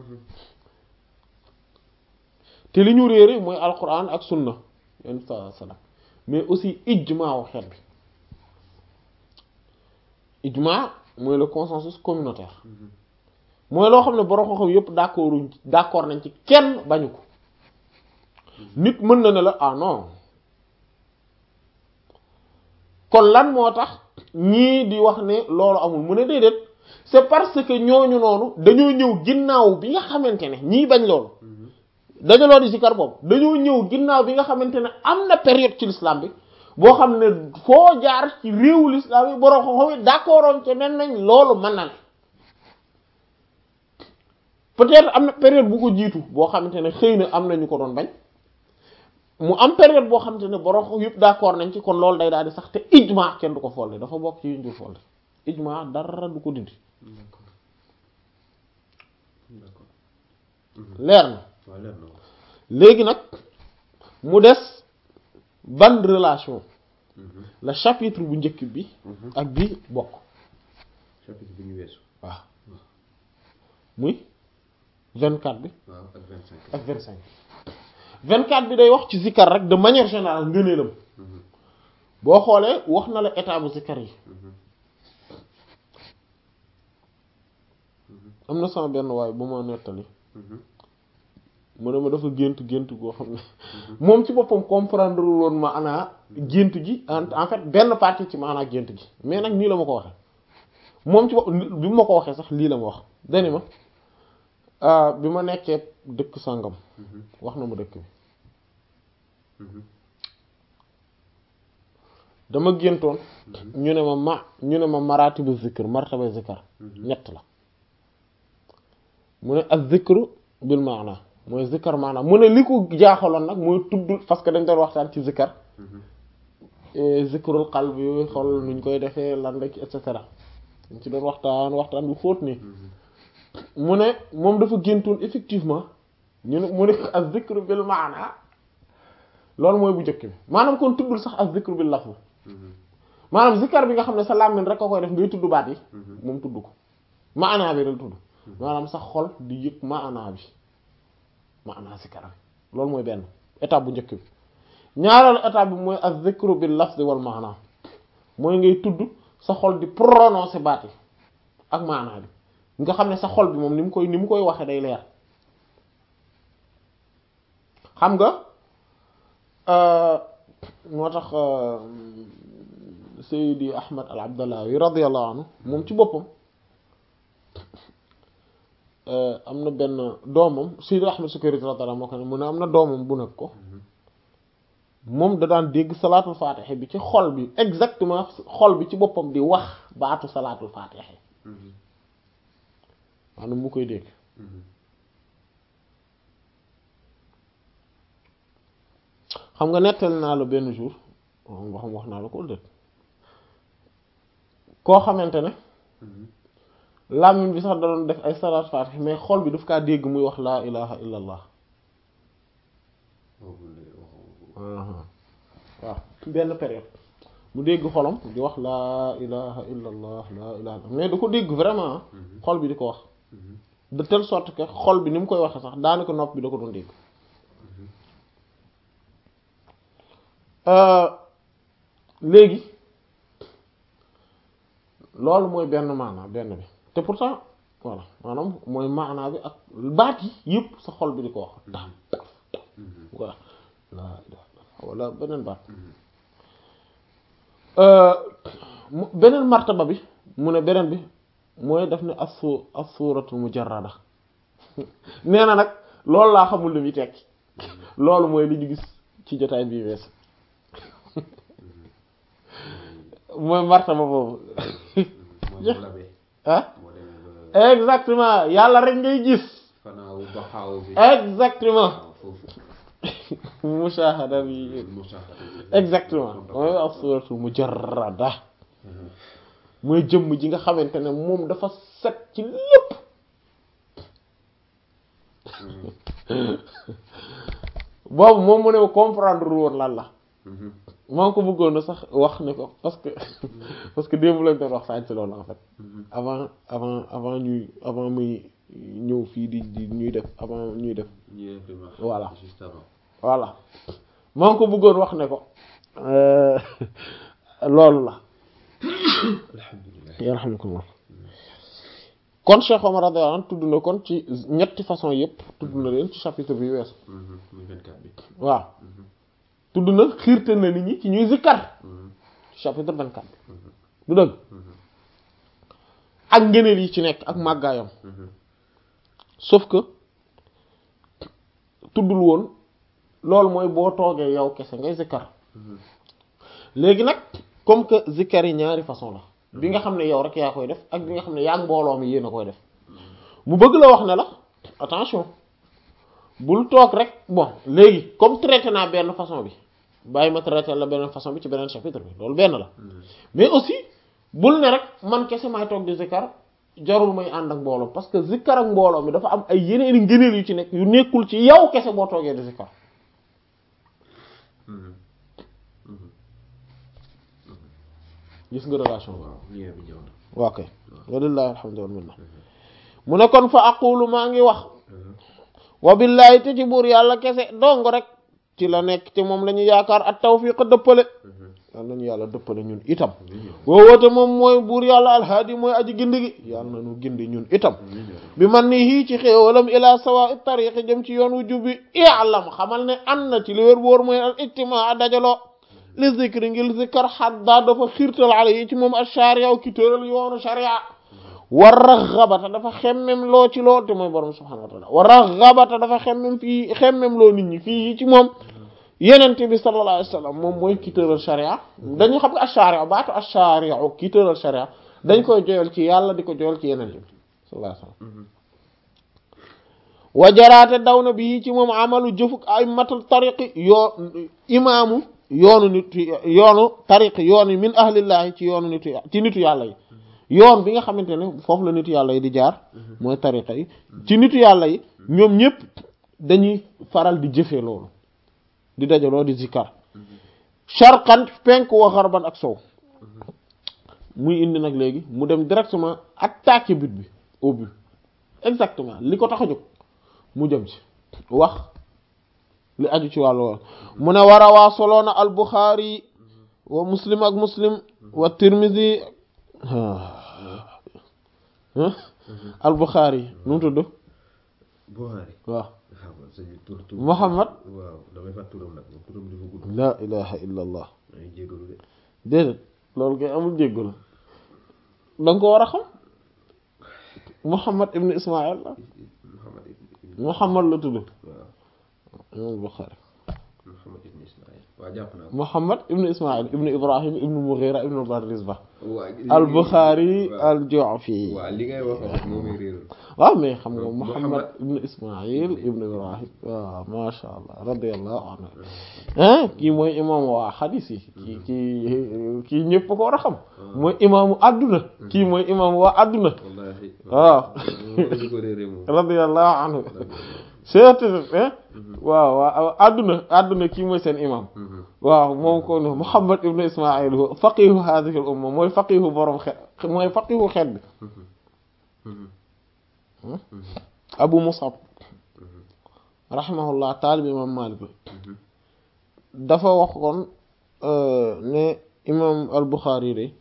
te li ñu réere mooy alquran ak sunna yenn saa sallam mais aussi ijmaa wu xeet bi ijmaa mooy le consensus communautaire mooy loo xam ne borom xam-xam yépp d'accord d'accord nañ ci kenn bañu ko nit mën na ne la ah non kon lan moo tax ñii di wax ne loolu amul mu ne déedéet c'est parce que ñooñu noonu dañoo ñëw ginnaaw bi nga xamante ne ñii bañ loolu dajaloo di sikar boobu dañoo ñëw ginnaaw bi nga xamante ne am na période ci l'islam bi boo xam ne foo jaar ci réewu l'islam yi borom xam-xam yi d'accordoon ci nen nañ loolu mën na ne peut-être am na période bu ko jiitu boo xamante ne xëy na am na ñu ko doon bañ mu am période boo xamante ne borom xam yëpp d'accord nañ ci kon loolu day daal di sax te ijma kenn du ko folde dafa bokk ci yuñ dul folde ijma dara du ko dindi d'accord d'accord leer na waaw leer na léegi nag mu des ban relation la chapitre bu njëkk bi ak bi bokk chapitre bi ñu weesu waaw muy 24 bi waaw ak vingt cinq ak 25 24 bi day wax ci zikkar rek de manière générale ngëneelam boo xoolee wax na la état bu zikkar yi am na sama benn waay bu ma nettali mu ne ma dafa gént gént goo xam ne moom ci boppam comprendre woon ma ana gént gi en en fait benn partie ci maanaa gént gi mais nag nii la ma ko waxee moom ci bopp bi ma ko waxee sax lii la ma wax dani ma ah, bi ma nekkee dëkk sàngam wax na ma dëkk bi dama géntoon ñu ne ma ma ñu ne ma maratibu zikr martaba zikar ñett la mu ne ak zikru bil maana mooy zikar maana mu ne li ko jaaxaloon nag mooy tudd parce que dañ doon waxtaan ci zikar eh, zikrul qalbi xool nuñ koy defee lan rek et cetera dañ ci doon waxtaan waxtaan bu xóot nii mu ne moom dafa géntoon effectivement ñu ne mu ne ak zikru bil maana loolu mooy bu njëkk bi maanaam kon tuddul sax ak zikru bil lafz maanaam zikar bi nga xam ne sa làmmiñ rek a koy def ngay tudd baat yi moom tudd ko maanaa bi rek tudd maanaam sa xol di yëg maanaa bi maanaa zikar bi loolu mooy benn étape bu njëkk bi ñaareelu étape bi mooy az zikru bil lafzi wal maanaa mooy ngay tudd sa xol di prononcer baat yi ak maanaa bi nga xam ne sa xol bi moom ni mu koy ni mu koy waxee day leer xam nga moo tax Seydi Ahmad al Abdallawi radiyallahu anhu moom ci boppam am na benn doomam Seydi Ahmad Sukayri radiyallahu moo ko ne mu ne am na doomam bu nekk ko moom da daan dégg salaatul faatiha bi ci xol bi exactement xol bi ci boppam di wax baatu salaatul faatiha maanaam mu koy dégg xam nga nettali naa la benn jour nga xam wax naa la ko dét koo xamante ne làmmiñ bi sax da doon def ay salaat faatih mais xol bi daf kaa dégg muy wax laa ilaha illa allah waaw benn période mu dégg xolam di wax laa ilaha illa allah laa ilaha mais da ko dégg vraiment xol bi di ko wax de telle sorte que xol bi ni mu koy waxee sax daanaka nopp bi da ko doon dégg léegi loolu mooy benn maanaa benn bi te pourtant voilà maanaam mooy maanaa bi ak baat yi yëpp sa xol bi di ko wax taf taf taf voilà laa ilaha illallah wala beneen baat beneen martaba bi mu ne beneen bi mooy def ne assu as-suratul mujarrada nee na nag loolu laa xamul lu muy tekki loolu mooy li ñu gis ci jotaay bii wees mooy martaba boobu ah exactement yàlla rek ngay gis exactement mushahada bi exactement mooy as-suratul mujarrada mooy jëmm ji nga xamante ne moom dafa set ci lépp boobu moom mu ne comprendre woon lan la maa ngi ko bëggoon sax wax ne ko parce que parce que démb lañ doon wax sànq si loolu en fait avant avant avant ñuy avant muy ñëw fii di di ñuy def avant ñuy def voilà voilà maa ngi ko bëggoon wax ne ko loolu la yarhamukallah kon Cheikh Omar radiyallahu anhu tudd na kon ci ñetti façon yëpp tudd na leen ci chapitre bi weesu waaw tudd na xiirte na nit ñi ci ñuy zikkar chapitre vingt-quatre du dëgg ak ngëneel yi ci nekk ak màggaayam sauf que tuddul woon loolu mooy boo toogee yow kese ngay zikkar léegi nag comme que zikkar yi ñaari façon la bi nga xam ne yow rek yaa koy def ak bi nga xam ne yaa mbooloo mi yéen a koy def mu bëgg la wax ne la attention bul toog rek bon léegi comme traité naa benn façon bi bàyyi ma traité la beneen façon bi ci beneen chapitre bi loolu benn la mais aussi bul ne rek man kese maay toog di zikkar jarul may ànd ak mbooloo parce que zikkar ak mbooloo mi dafa am ay yeneeni ngëneel yu ci nekk yu nekkul ci yow kese boo toogee di zikkar gis nga relation bi waaw kay walillahi alhamdu wal minna mu ne kon fa aqulu maa ngi wax wa billahi te ci buur yàlla kese dong rek ci la nekk te moom la ñu yaakaar at tawfiq dëppale yàlla nañu yàlla dëppale ñun itam boo woote moom mooy buur yàlla alhaadi mooy aji gindi gi yàlla nañu gindi ñun itam bi man ni hii ci xéewalam ila sawa tariqi jëm ci yoon wu jubbi i'lam xamal ne an na ci li wér boor mooy al ijtimaa a dajaloo li zikri ngir zikkar xadda dafa xiirtal ala yi ci moom ak sharia ki tëral yoonu sharia wa raxabata dafa xemmem loo ci lool te mooy borom subhanahu wa taala wa raxabata dafa xemmem fii xemmem loo nit ñi fii ci moom yenente bi sallallahu alayhi wa sallam moom mooy ki tëral sharia dañu xam nga ash-sharia baatu ash-sharia ki tëral sharia dañ koy joyal ci yàlla di ko joyal ci yenente bi sallallahu alayhi wa sallam wajaraate daw na bi ci moom amalu jëfuk ay matul tariqi yoo imaamu yoonu nit yoonu tariqi yoonu min ahlillahi ci yoonu nitu ci nitu yàlla yi yoon bi nga xamante ne foofu la nitu yàlla yi di jaar mooy tariqa yi ci nitu yàlla yi ñoom ñëpp dañuy faral di jëfee loolu di dajaloo di zikkar sharqan penk wa xarban ak sow muy indi nag léegi mu dem directement attaquer but bi au but exactement li ko tax a jóg mu jëm ci wax li aju ci wàllu woon mu ne war a waa soloona al Bukhari wa muslim ak muslim wa tirmidhi al Bukhari nu mu tudd Bukhari waaw waaw sañu tur tur Muhammad waaw damay fàtt turam nag moom turam dafa gudd la ilaha illa allah damay jégalu de déedéet loolu kay amul jéggu la da nga ko war a xam Muhammad ibn Ismail la Muhammad ibn Muhammad la tudd waaw imam Bukhari Muhammad ibn Ismaïl waaw jàpp naa ko Muhammad ibn Ismail ibn Ibrahim ibn Mughira ibn Bardizbah waaw al Bukhari waaw. al Ju'fi waaw li ngay wax wax moo may réeral waaw mais xam nga Muhammad Muhammad ibn Ismail ibn Ibrahim waaw masha Allah radiyallahu anhu hein kii mooy imam waa xadis yi kii kii kii ñëpp ko war a xam mooy imaamu adduna kii mooy imam waa adduna wallahi waaw ñu ko réeré moom radiyallahu anhu seet hein waaw waaw adduna adduna kii mooy seen imam waaw moom ko ne Muhammad ibn Ismail hu faqihu hadhihi al umma mooy faqihu borom xeet mooy faqihu xeet bi Abu Musab rahimahullah taalib imam Malik la dafa waxoon ne imam al Bukhari de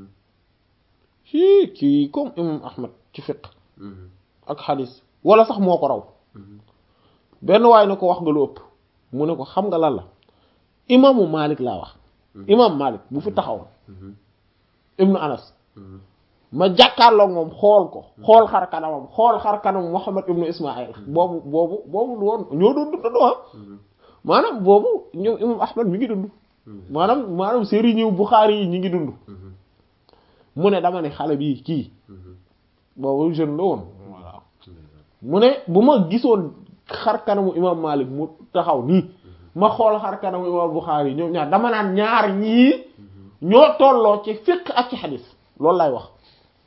ci kii comme imam Ahmad ci fiqh ak xadis wala sax moo ko raw benn waay ne ko wax nga lu ëpp mu ne ko xam nga lan la imaamu Malik laa wax imam Malik bu fi taxawoon ibnu Anas ma jàkkaarloog moom xool ko xool xar kanamam xool xar kanam Muhammad ibnu Ismail boobu boobu boobu lu woon ñoo doon dund ah maanaam boobu ñoom imam Ahmad mi ngi dund maanaam maanaam sëriñu Bukhari yi ñi ngi dund mu ne dama ne xale bii kii boobu jeune la woon voilà mu ne bu ma gisoon xar kanamu imam Malik mu taxaw nii ma xool xar kanamu imam Bukhari yi ñoom ñaar dama naan ñaar ñii ñoo tolloo ci fiqh ak ci xadis loolu lay wax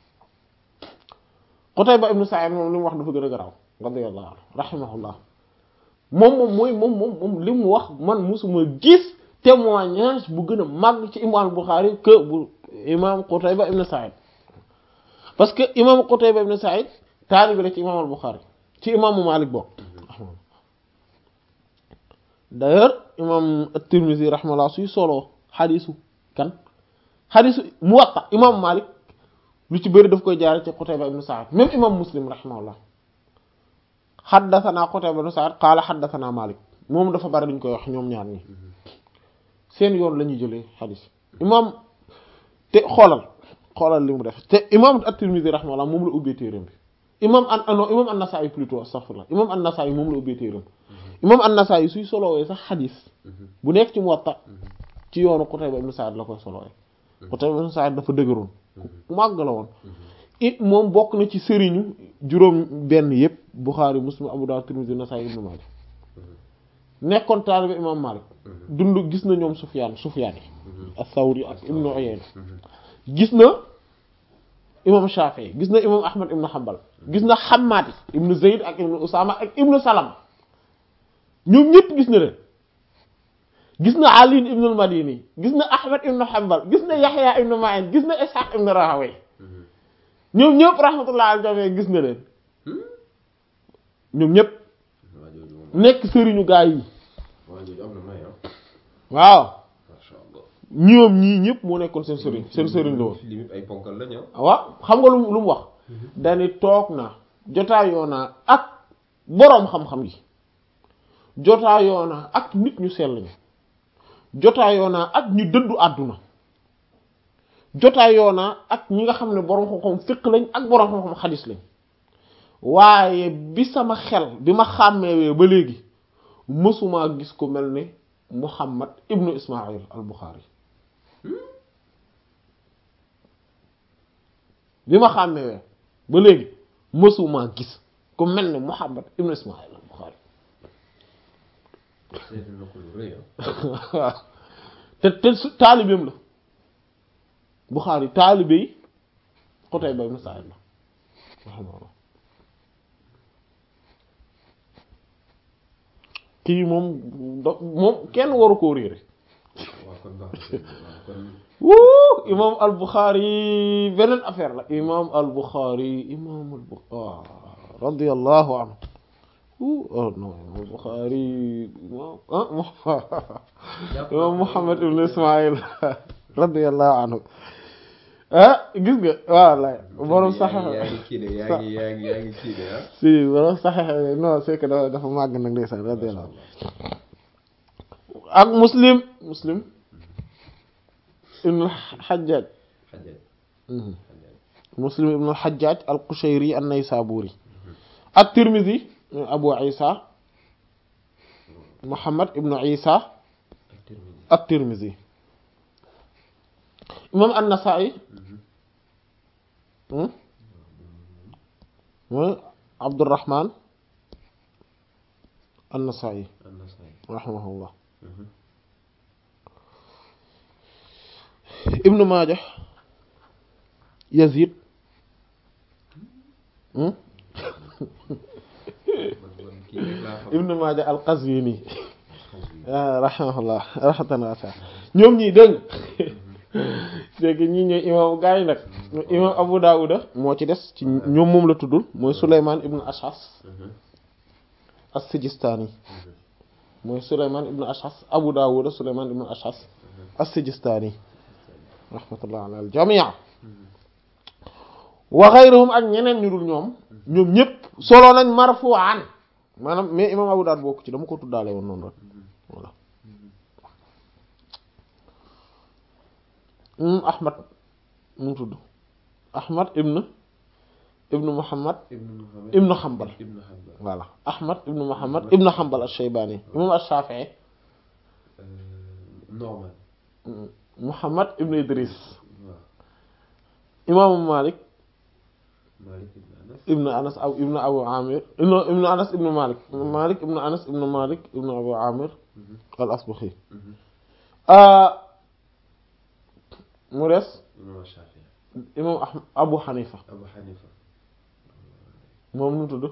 Qutayba ibnu Sa'id moom li mu wax dafa gën a garaaw radiyallahu anhu rahimahullah moom moom mooy moom moom moom li mu wax man musuma gis témoignage bu gën a màgg ci imam Bukhari que bu imam Qutayba ibnu Sa'id parce que imam Qutayba ibnu Sa'id taalibi la ci imam al-Bukhari ci imaamu Malik bokk d'ailleurs imam at-Tirmidhi rahimahullah suy solo xadisu kan xadisu Muwatta imam Malik lu ci bëri daf koy jaare ci Qutayba ibn Sa'id même imam Muslim rahimahullah xaddathana Qutayba ibn Sa'id qaala xaddathana Malik moom dafa bari duñ koy wax ñoom ñaar ñi seen yoon la ñuy jëlee xadis imam te xoolal xoolal li mu def te imam at-Tirmidhi rahimahullah moom la ubbee téeram bi imam an non imam an-Nasa'i plutôt astaghfirullah imam an-Nasa'i moom la ubbee téeram imam an-Nasa'i suy solowee sax xadis bu nekk ci Muwatta ci yoonu Qutayba ibn Sa'id la koy solowee Qutayba ibn Sa'id dafa dëgëroon ku màgg la woon it moom bokk na ci sëriñu juróom benn yëpp Bukhari Muslim Abu Dawud Tirmidhi Nasa'i Ibn Majah nekkoon taalibe imam Malik dund gis na ñoom Sufyaan Sufyaan yi as-Sawri ak Ibn Uyayna gis na imam Shafi'i gis na imam Ahmad ibn Hanbal gis na Hammad ibn Zayd ak ibn Usama ak ibn Salama ñoom ñëpp gis na leen gis na Ali ibn al-Madini gis na Ahmad ibn Hanbal gis na Yahya ibn Ma'in gis na Ishaq ibn Rahawayh ñoom ñëpp rahmatullah al jami gis na leen ñoom ñëpp waa jooju moom nekk sëriñu gaa yi waa jooju am na may ah waaw masha Allah ñoom ñii ñëpp moo nekkoon seen sëriñ seen sëriñ la woon limite ay ponkal la ñëw waaw xam nga lu mu lu mu wax dani toog naa jotaayoo naa ak boroom xam-xam yi jotaayoo naa ak nit ñu sell ñi jotaayoo naa ak ñu dëddu àdduna jotaayoo naa ak ñi nga xam ne borom xam-xam fiq lañ ak borom xam-xam xadis lañ waaye bi sama xel bi ma xàmmeewee ba léegi mësumaa gis ko mel ni Muhammad ibnu Ismail al Bukhari bi ma xàmmeewee ba léegi mësumaa gis ku mel ni Muhammad ibnu Ismail al Bukhari seetlu na ko lu rëy waaw te te su taalibeem la Bukhari taalibe yi Qutayba ibn Sa'id la rahimahullah kii moom do moom kenn waru koo réere waaw kon baax na waaw kon wuu imam al Bukhari beneen affaire la imam al Bukhari imam al Bukhari radiyallahu anhu wuu oh non imam al Bukhari imam ah imam Muhammad ibn Ismail radiyallahu anhu ah gis nga waaw lay borom sax yaa ngi kii de yaa ngi yaa ngi yaa ngi kii de ah si borom sax non c'est que dafa dafa màgg nag ndeysaan radiyallahu ak muslim muslim ibn al-Hajjaj xajal xajal muslim ibn al-Hajjaj al-Qushayri an-Naysaburi at-Tirmidhi Abu Isa Muhammad ibn Isa ak Tirmidhi at-Tirmidhi imam an-Nasa'i mooy Abdurrahman an-Nasa'i an-Nasa'i rahimahullah ibnu Maaja Yazid man man kii rek laa xam ibnu Maaja al-Qazwini xaj ah rahimahullah rahmatan wasi'a ñoom ñii dégg dégg ñii ñooy imam gaa yi nag imam Abu Dawuda moo ci des ci ñoom moom la tuddul mooy Souleymane ibnu Ashas as-Sijistani mooy Souleymane ibnu Ashas Abu Dawuda Souleymane ibnu Ashas as-Sijistani rahmatullah ala al-jami' wa ghayruhum ak ñeneen ñu dul ñoom ñoom ñëpp solo nañ marfu'an maanaam mais imam Abu Dawud bokk ci dama ko tuddaale woon noonu rek voilà imam Ahmad mu tudd Ahmad ibn ibn Muhammad ibnu Muhammad ibn Hanbal ibnu Hanbal voilà Ahmad ibn Muhammad ibn Hanbal ash-Shaybani imam ash-Shafi'i Norman Muhammad ibn Idris waaw imaamu Malik Malik ibnu Anas ibn Anas aw ibn Abu Amir ibn ibn Anas ibn Malik Malik ibn Anas ibn Malik ibn Abu Amir al-Asbahi mu des imam Shafi'i imam Ahmad Abu Hanifa Abu Hanifa moom nu mu tudd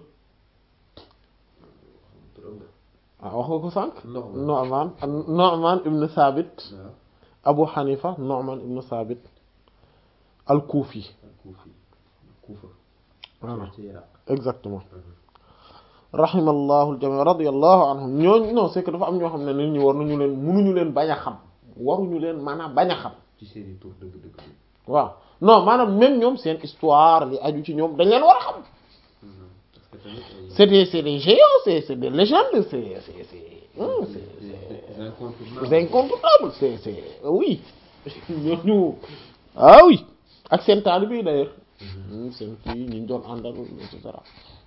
turam de ah wax nga ko sànq Norman Nu'man Nu'man ibn Thabit waaw Abu Hanifa Nu'man ibn Thabit al-Kufi al-Kufi Kufa voilà ci Iraq exactement rahimallahu al-jami' radiyallahu anhum ñooñu non c'est que dafa am ñoo xam ne nit ñi war nañu leen mënuñu leen bañ a xam waruñu leen maanaam bañ a xam ci seeni tur dëgg-dëgg waaw non maanaam même ñoom seen histoire li aju ci ñoom dañ leen war a xam parce que tamit ay c'est des c'est des géants c'est c'est des légendes c'est c'est c'est hum, c'est des incontournables c'est incontournable c'est c'est oui ñooñu ah oui ak seen taalibe yi d'ailleurs hum, seen kii ñi ñu doon àndal et cetera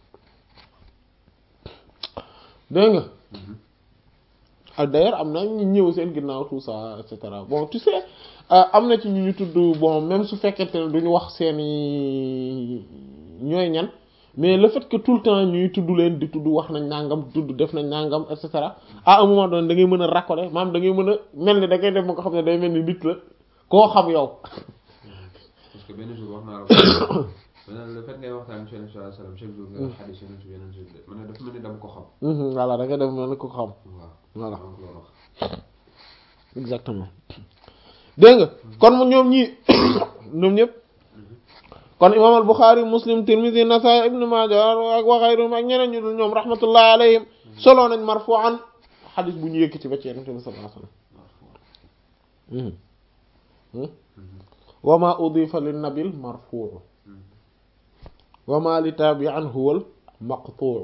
dégg nga ak d'ailleurs am na ñu ñëw seen ginnaaw tout ça et cetera bon tu sais euh, am na ci ñu ñu tudd bon même su fekkente ne duñu wax seeni ñooy ñan mais le fait que tout le temps ñuy tudd leen di tudd wax nañ nangam tudd def nañ nangam et cetera à un moment donné da ngay mën a racoler maanaam da ngay mën a mel ni da ngay def ba nga xam ne day mel ni nit la koo xam yow parce que benn jour wax naa la ko maanaam le fait ngay waxtaan ci Yonent bi sallallahu alayhi wasallam chaque jour nga wax xadiis Yonent bi yeneen jour man ne dafa mel ni dama ko xam Mhm, voilà da ngay def mel ni ko xam waaw voilà donc loolu wax exactement dégg nga kon mu ñoom ñii ñoom ñëpp kon imam al Bukhari Muslim Tirmidhi Nasaa'i Ibn Maaja ak wa ghayruhum ak ñeneen ñu dul ñoom rahmatullahi alayhim solo nañ marfu'an xadis bu ñu yëkkati ba ci Yonent bi sallallahu alayhi wasallam Mhm. wa ma udifa lin nabil marfu'u wa ma li tabi'an huwa al maqtu'u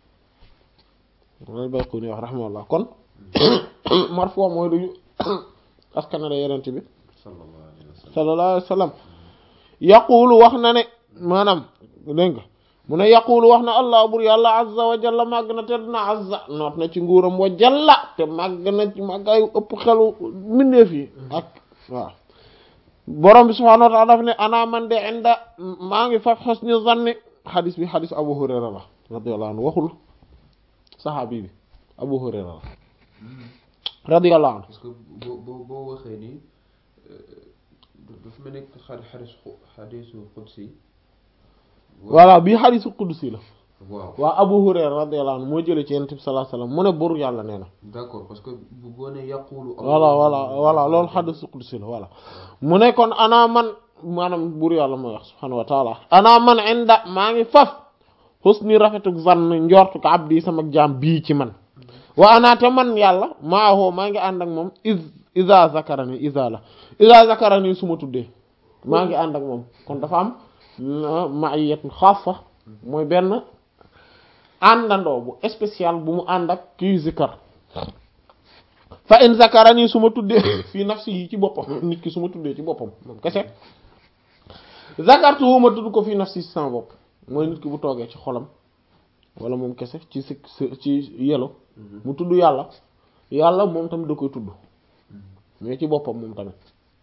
loolu Bayquni wax rahimahullah kon marfu' mooy duñu askanale Yonent bi sallallahu alayhi wa sallallahu alayhi wa sallam yaqulu wax na ne maanaam dégg nga mu ne yaqulu wax na allah bur yàlla azza wa jalla màgg na te dina azza noot na ci nguuram wa jalla te màgg na ci màggaayu ëpp xelu mbindeef yi ak waaw borom bi subhanahu wa ta'ala daf ne ana man de inda maa ngi faf husni zanni xadis bi xadis abu hurayra la radiyallahu anhu waxul saxaabi bi abu hurayra la radiyallahu anhu parce que boo boo boo waxee nii dafa mel ni xadis xadisu xudsi voilà bii xadisu qudsi la waaw waa abu hurayra radiyallahu anhu moo jëlee ci yonent bi sallallahu alayhi wasallam mu ne bur yàlla nee na d'accord parce que bu boo nee yaqulu voilà voilà voilà loolu xadisu qudsi la voilà mu ne kon ana man maanaam bur yàlla mooy wax subhanahu wa taala ana man inda maa ngi faf husni rafetuk zann njortu ko abdi sama jaam bii ci man wa ana te man yàlla maahoo maa ngi ànd ak moom is isa zakarani isa la isa zakarani su ma tuddee maa ngi ànd ak moom kon dafa am ma'iyatun xaassa mooy benn àndandoo bu spécial bu mu ànd ak kii zikar fa in zakarani su ma tuddee fii nafsi yi ci boppam nit ki su ma tuddee ci boppam moom kese zakartu wu ma tudd ko fii nafsi ci sama bopp mooy nit ki bu toogee ci xolam wala moom kese ci si ci yelo mu tudd yàlla yàlla moom tamit da koy tudd mais ci boppam moom tamit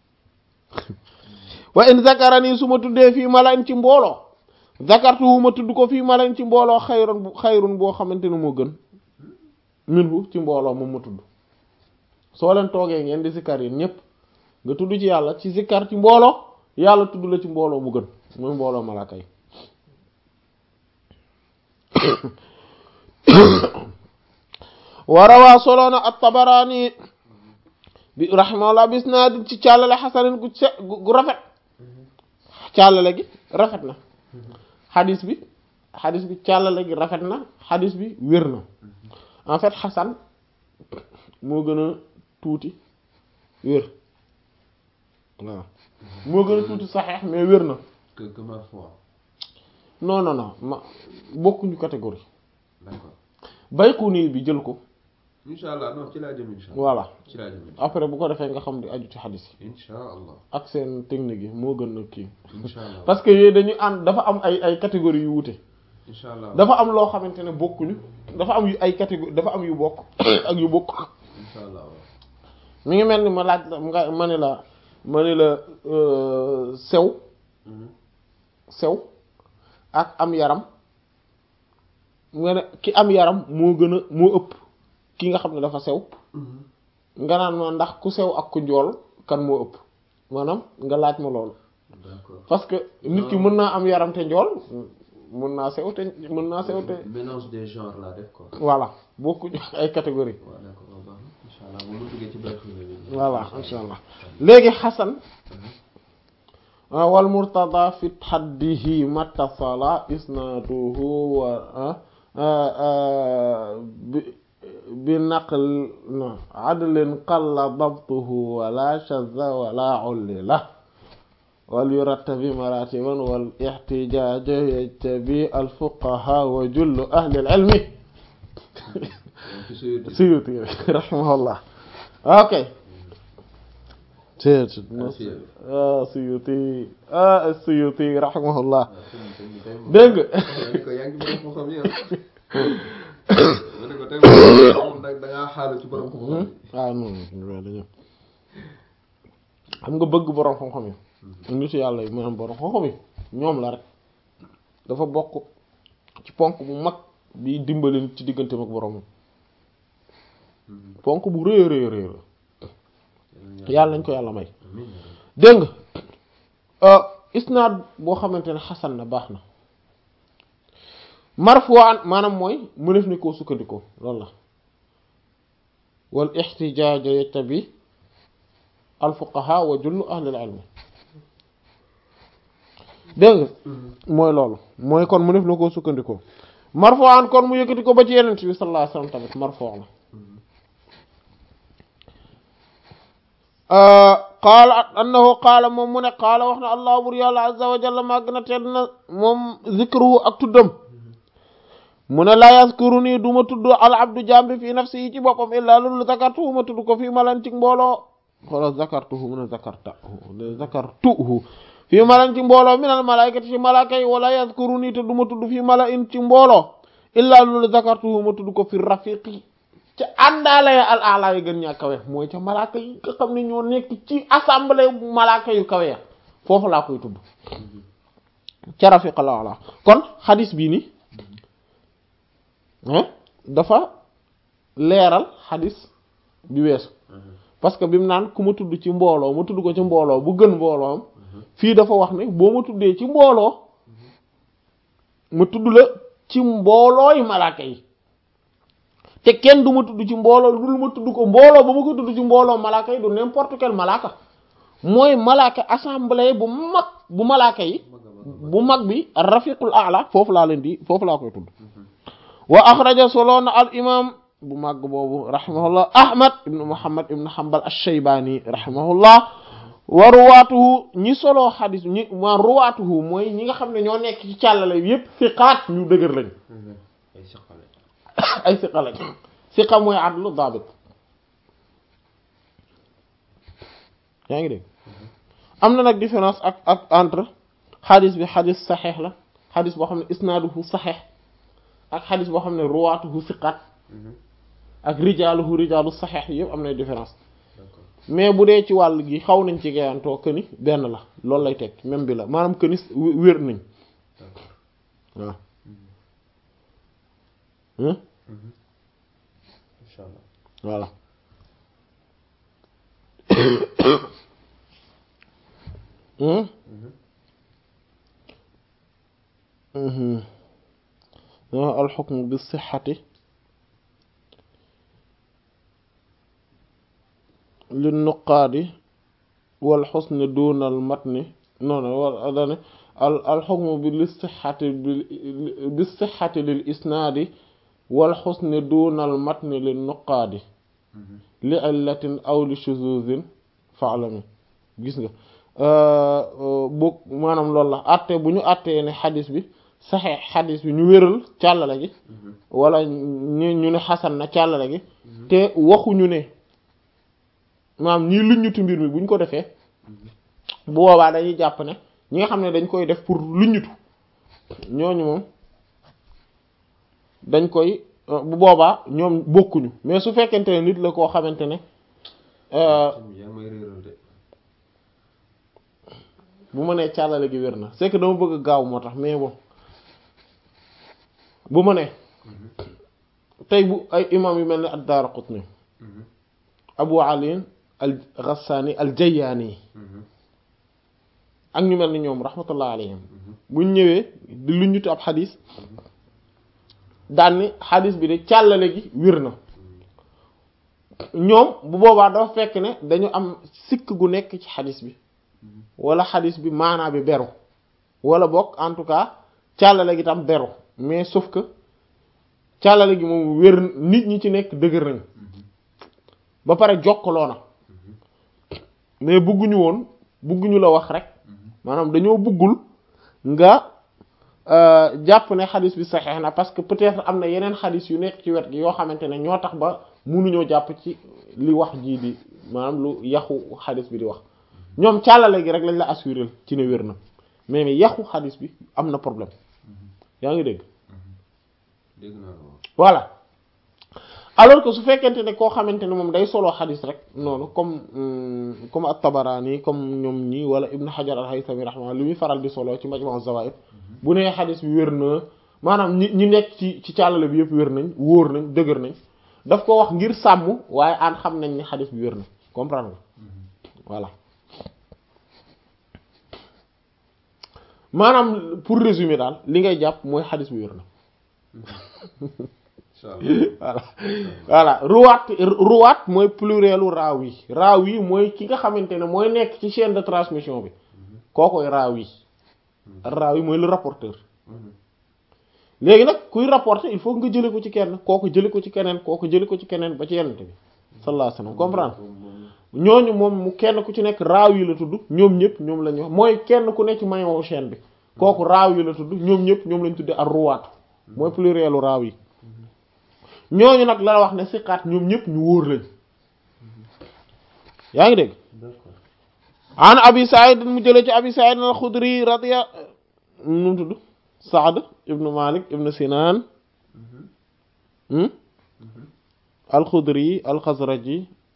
wa in zakarani su ma tuddee fii malain ci mbooloo zakartu wu ma tudd ko fii malain ci mbooloo xayrun bu xayrun boo xamante ne moo gën minhu ci mbooloo moom ma tudd soo leen toogee ngeen di zikkar yi ñépp nga tudd ci yàlla ci zikkar ci mbooloo yàlla tudd la ci mbooloo mu gën mooy mbooloo malaaka yi warawaa soloona at-Tabarani bi rahimahullah bis naa di ci càllale xasanin gu se gu rafet càllale gi rafet na xadis bi xadis bi càllale gi rafet na xadis bi wér na en fait xasan moo gën a tuuti wér waaw moo gën a tuuti saxeex mais wér na que que ma foi non non non ma bokkuñu catégorie d'accord Bayquni bi jël ko incha allah non ci laa jëm incha allah voilà ci laa jëm après bu ko defee nga xam di aju ci xadis yi incha allah ak seen technique yi moo gën a kii incha allah parce que yooyu dañuy ànd dafa am ay ay catégories yu wuute incha allah dafa am loo xamante ne bokkuñu dafa am yu ay catégorie dafa am yu bokk ak yu bokk incha allah waaw mi ngi mel ni ma laaj la nga ma ne la ma ne la euh, sew Mhm. sew ak am yaram nga ne ki am yaram moo gën a moo ëpp ki nga xam ne dafa sew Mhm. nga naan ma ndax ku sew ak ku njool kan moo ëpp maanaam nga laaj ma loolu d'accord parce que nit ki mën naa am yaram te njool mën naa sew te mën naa sew te mélange des genres laa def quoi voilà bokkuñu ay catégorie waaw d'accord waaw baax na incha allah moom mu duggee ci biir xel bi voilà insha allah léegi xasan wal murtada fi xaddihi mattasala isnaaduhu wa bi bi naql na adlin qalla dabtuhu wala shadda wala ullila wal yurattabi maratiban wal ixtijaaju yajtabi alfuqaha wa jullu ahli alilmi ci suyuti suyuti rahimahullah ok Seet ah Suyuti ah Suyuti rahimahullah dégg nga ko yaa ngi borom xam-xam yi ma ne ko tey moom nag da ngaa xaalu ci borom xam-xam yi ah non non dañu xam nga bëgg borom xam-xam yi nitu yàlla yi maanaam borom xam-xam yi ñoom la rek dafa bokk ci ponk bu mag bi dimbali nit ci digganteem ak boromam ponk bu rëy a rëy rëy la yàlla nañ ko yàlla may dégg nga isnaad boo xamante ne xasan na baax na marfu'an maanaam mooy mënef ni koo sukkandikoo loolu la wal ixtijaaj yattabi al fuqaha wa jullu ahlil ilmi dégg nga mooy loolu mooy kon mënef na koo sukkandikoo marfu'an kon mu yëkkati ko ba ci yeneen bi sallallahu alayhi wasallam tamit marfu' la qaala annahu qaala moom mu ne qaala wax na allah bur yàlla azza wa jalla màgg na tedd na moom zikruhu ak tuddam mu ne laa yaskuru nii du ma tudd al abdu jambi fii nafsi yi ci boppam illaa lulu zakartu ma tudd ko fii malan ci mbooloo xoolal zakartuhu mun a zakartahu de zakartuhu fii malan ci mbooloo minal malaykati ci malaaka yi wala yazkuruni te du ma tudd fii mala in ci mbooloo illaa loolu zakartuhu ma tudd ko fi rafiqi ca àndaale ya al ala yi gën ñaa kawe mooy ca malaaka yi nga xam ne ñoo nekk ci assemblée malaaka yu kawe ya foofu laa koy tudd ca rafiqa la ala kon xadis bii ni dafa leeral xadis bi weesu parce que bi mu naan ku ma tudd ci mbooloo ma tudd ko ci mbooloo bu gën mbooloom fii dafa wax ne boo ma tuddee ci mbooloo ma tudd la ci mboolooy malaaka yi te kenn du ma tudd ci mbooloo dul ma tudd ko mbooloo ba ma ko tudd ci mbooloo malaaka yi du n'importe quel malaaka mooy malaaka assemblée bu mag bu malaaka yi bu mag bi rafiqul a'la foofu laa leen di foofu laa koy tudd wa axraja solo na al imam bu màgg boobu rahimahullah ahmad ibnu muhammad ibnu hanbal ash-shaybani rahimahullah wa ruwaatuhu ñi soloo xadis ñi ma ruwaatuhu mooy ñi nga xam ne ñoo nekk ci càllale yépp siqaat ñu dëgër lañ ay siqale ay siqa lañ siqa mooy adlu dabit yaa ngi dégg am na nag différence ak ak entre xadis bi xadis saxeex la xadis boo xam ne isnaaduhu saxeex ak xadis boo xam ne ruwaatuhu siqaat ak rijaaluhu rijaalu saxeex yëpp am na différence mais bu dee ci wàll gi xaw nañ ci gayantoo këni benn la loolu lay teg même bi la maanaam këni wér nañ waaw incha allah voilà alxukmu bi sixati li nuqaadi wal xusni duunal matni non wala dane al alxukmu bi li sixati bi sixati lil isnaadi wal xusni duunal matni li nuqaadi li illatin aw li shuzuzin faalami gis nga boog maanaam loolu la atte bu ñu attee ne xadis bi saxee xadis bi ñu wéral càllale gi wala ñu ñu ne xasan na càllale gi te waxuñu ne maanaam ñii luññutu mbir mi buñ ko defee bu boobaa dañuy jàpp ne ñi nga xam ne dañ koy def pour luññutu ñooñu moom dañ koy bu boobaa ñoom bokkuñu mais su fekkente ne nit la koo xamante ne yaa ngi may réeral de bu ma nee càllale gi wér na c'est que dama bëgg gaaw moo tax mais bon bu ma nee tey bu ay imam yu mel ne ad-Daraqutni Abu Ali al-Ghassani al-Jayyani ak ñu mel ni ñoom rahmatullah alayhim buñ ñëwee di lu ñutu ab xadis daan ni xadis bi de càllale gi wér na ñoom bu boobaa dafa fekk ne dañu am sikk gu nekk ci xadis bi wala xadis bi maanaa bi beru wala bokk en tout cas càllale gi tam beru mais sauf que càllale gi moom wér nit ñi ci nekk dëgër nañ ba pare jokkaloo na mais bëgguñu woon bëgguñu la wax rek maanaam dañoo bëggul nga jàpp ne xadis bi saxeex na parce que peut-être am na yeneen xadis yu nekk ci wet gi yoo xamante ne ñoo tax ba mënuñoo jàpp ci li wax jii di maanaam lu yaxu xadis bi di wax ñoom càllale gi rek lañ la assuré ci ne wér na mais mais yaxu xadis bi am na problème yaa ngi dégg dégg naa la waaw voilà alors que su fekkente ne koo xamante ne moom day solo xadis rek noonu comme comme at-Tabarani comme ñoom ñi wala Ibn Hajar al-Haythami rahimahullah li muy faral di solo ci Majmu' az-Zawaid bu nee xadis bi wér na maanaam ñi ñi nekk ci ci càllale bi yëpp wér nañ wóor nañ dëgër nañ daf ko wax ngir sàmm waaye aan xam nañ ni xadis bi wér na comprendre nga voilà maanaam pour résumer daal li ngay jàpp mooy xadis bi wér na incha allah voilà voilà ruwaat ruwaat mooy plurielu raawi raawi mooy ki nga xamante ne mooy nekk ci chaîne de transmission bi kookoy raawi raawi mooy le rapporteur léegi nag kuy rapporter il faut nga jële ko ci kenn kooku jële ko ci keneen kooku jële ko ci keneen ba ci yenn bi sallallahu alayhi wasallam comprendre ñooñu moom mu kenn ku ci nekk raawi la tudd ñoom ñëpp ñoom la ñu wax mooy kenn ku nekk ci maillon chaîne bi kooku raawi la tudd ñoom ñëpp ñoom lañ tuddee ar ruwaat mooy plurielu raawi ñooñu nag la wax ne siqaat ñoom ñëpp ñu wóor lañ yaa ngi dégg d'accord an abi said mu jëlee ci abi said al xudri radiya nu mu tudd saad ibnu malik ibnu sinan al xudri al xazraji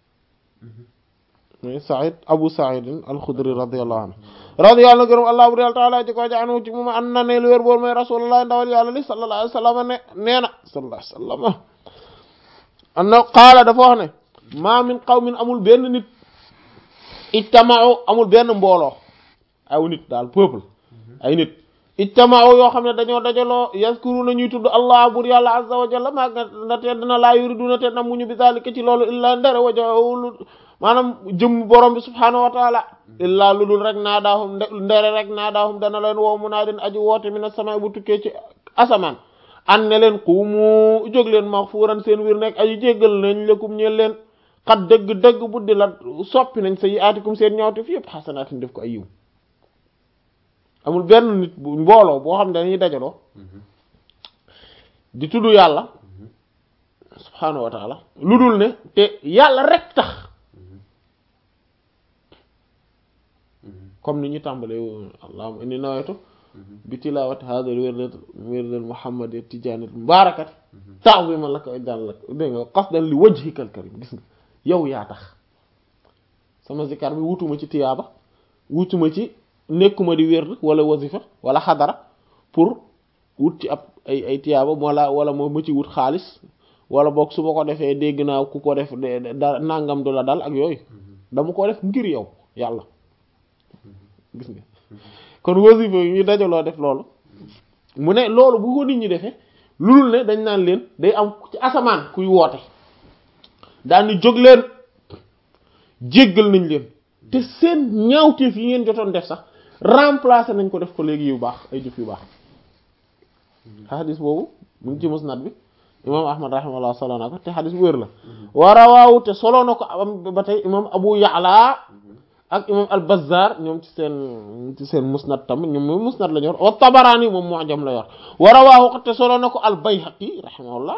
mooy said abu said al xudri radiyallahu anhu radiyallahu anhu gërëm allah bu yàlla taala ji ko ja anu ci moom an na ne lu wér boor mooy rasulullah ndawal yàlla li sallallahu alayhi wa sallam ne nee na sallallahu alayhi wa sallam an na qaala dafa wax ne ma min qawmin amul benn nit ijtama'u amul benn mbooloo aw nit daal peuple ay nit ijtama'u yoo xam ne dañoo dajaloo yazkuruna ñuy tudd allah bur yàlla azza wa jalla maa na te dina laa yuriduna te namuñu bi zalika ci loolu illa ndere wajawlu maanaam jëm borom bi subhanahu wa taala illaa lu dul rek naa daahum ndere rek naa daahum dana leen woo mu naa den aji woote mi na sama bu tukkee ci asamaan an ne leen xuumu jóg leen maxfuuran seen wir nekk aji jéggal nañ lekum ñeel leen xat dëgg-dëgg buddi la soppi nañ sa yi aatikum seen ñawte fi yëpp xasanaatin def ko ay yiw amul benn nit bu mbooloo boo xam ne dañuy dajaloo di tudd yàlla subhaanahu wa taala lu dul ne te yàlla rek tax comme ni ñu tàmbalee allahumma inni nawaytu bi tilawati hadha al-wird wird al-muhammadi tijanat mubarakat ta'ziman laka wa ijlal lak dégg nga qasdan li wajhika al-karim gis nga yow yaa tax sama zikar bi wutuma ci tiyaaba wutuma ci nekkuma di wird wala wazifa wala xadara pour wut ci ab ay ay tiyaaba wala wala moo ma ci wut xaalis wala boog su ma ko defee dégg naa ku ko def da nangam du la dal ak yooyu dama ko def ngir yow yàlla gis nga kon wasifa yi ñu dajaloo def loolu mu ne loolu bu ko nit ñi defee lulul ne dañ naan leen day am ci asamaan kuy woote daal ni jóg leen jéggal nañ leen te seen ñaawteef yi ngeen jotoon def sax remplacer nañ ko def ko léegi yu baax ay jëf yu baax xadis boobu mu ngi ci musnad bi imam ahmad rahimahullah solo na ko te xadis bu wér la warawaawu te solo na ko am ba tey imam abu ya'la ak imam al bazzar ñoom ci seen ci seen musnad tamit ñoom moom musnad la ñu yor wa tabaraani moom mu'jam la yor warawaawu te solo na ko al bayhaqi rahimahullah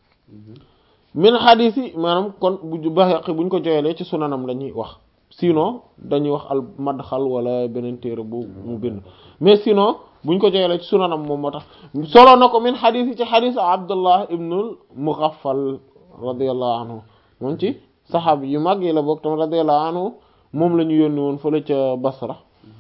min xadis yi maanaam kon bu bayhaqi buñ ko joyelee ci sunanam la ñuy wax sinon dañuy wax al madxal wala beneen téere bu mu bind mais sinon buñ ko joyelee ci sunanam moom moo tax solo na ko min xadis yi ci xadis abdullah ibnul mughaffal radiyallahu anhu moom ci saxaab yu mag yi la bokk tam radiyallahu anhu moom la ñu yónni woon fële ca Basra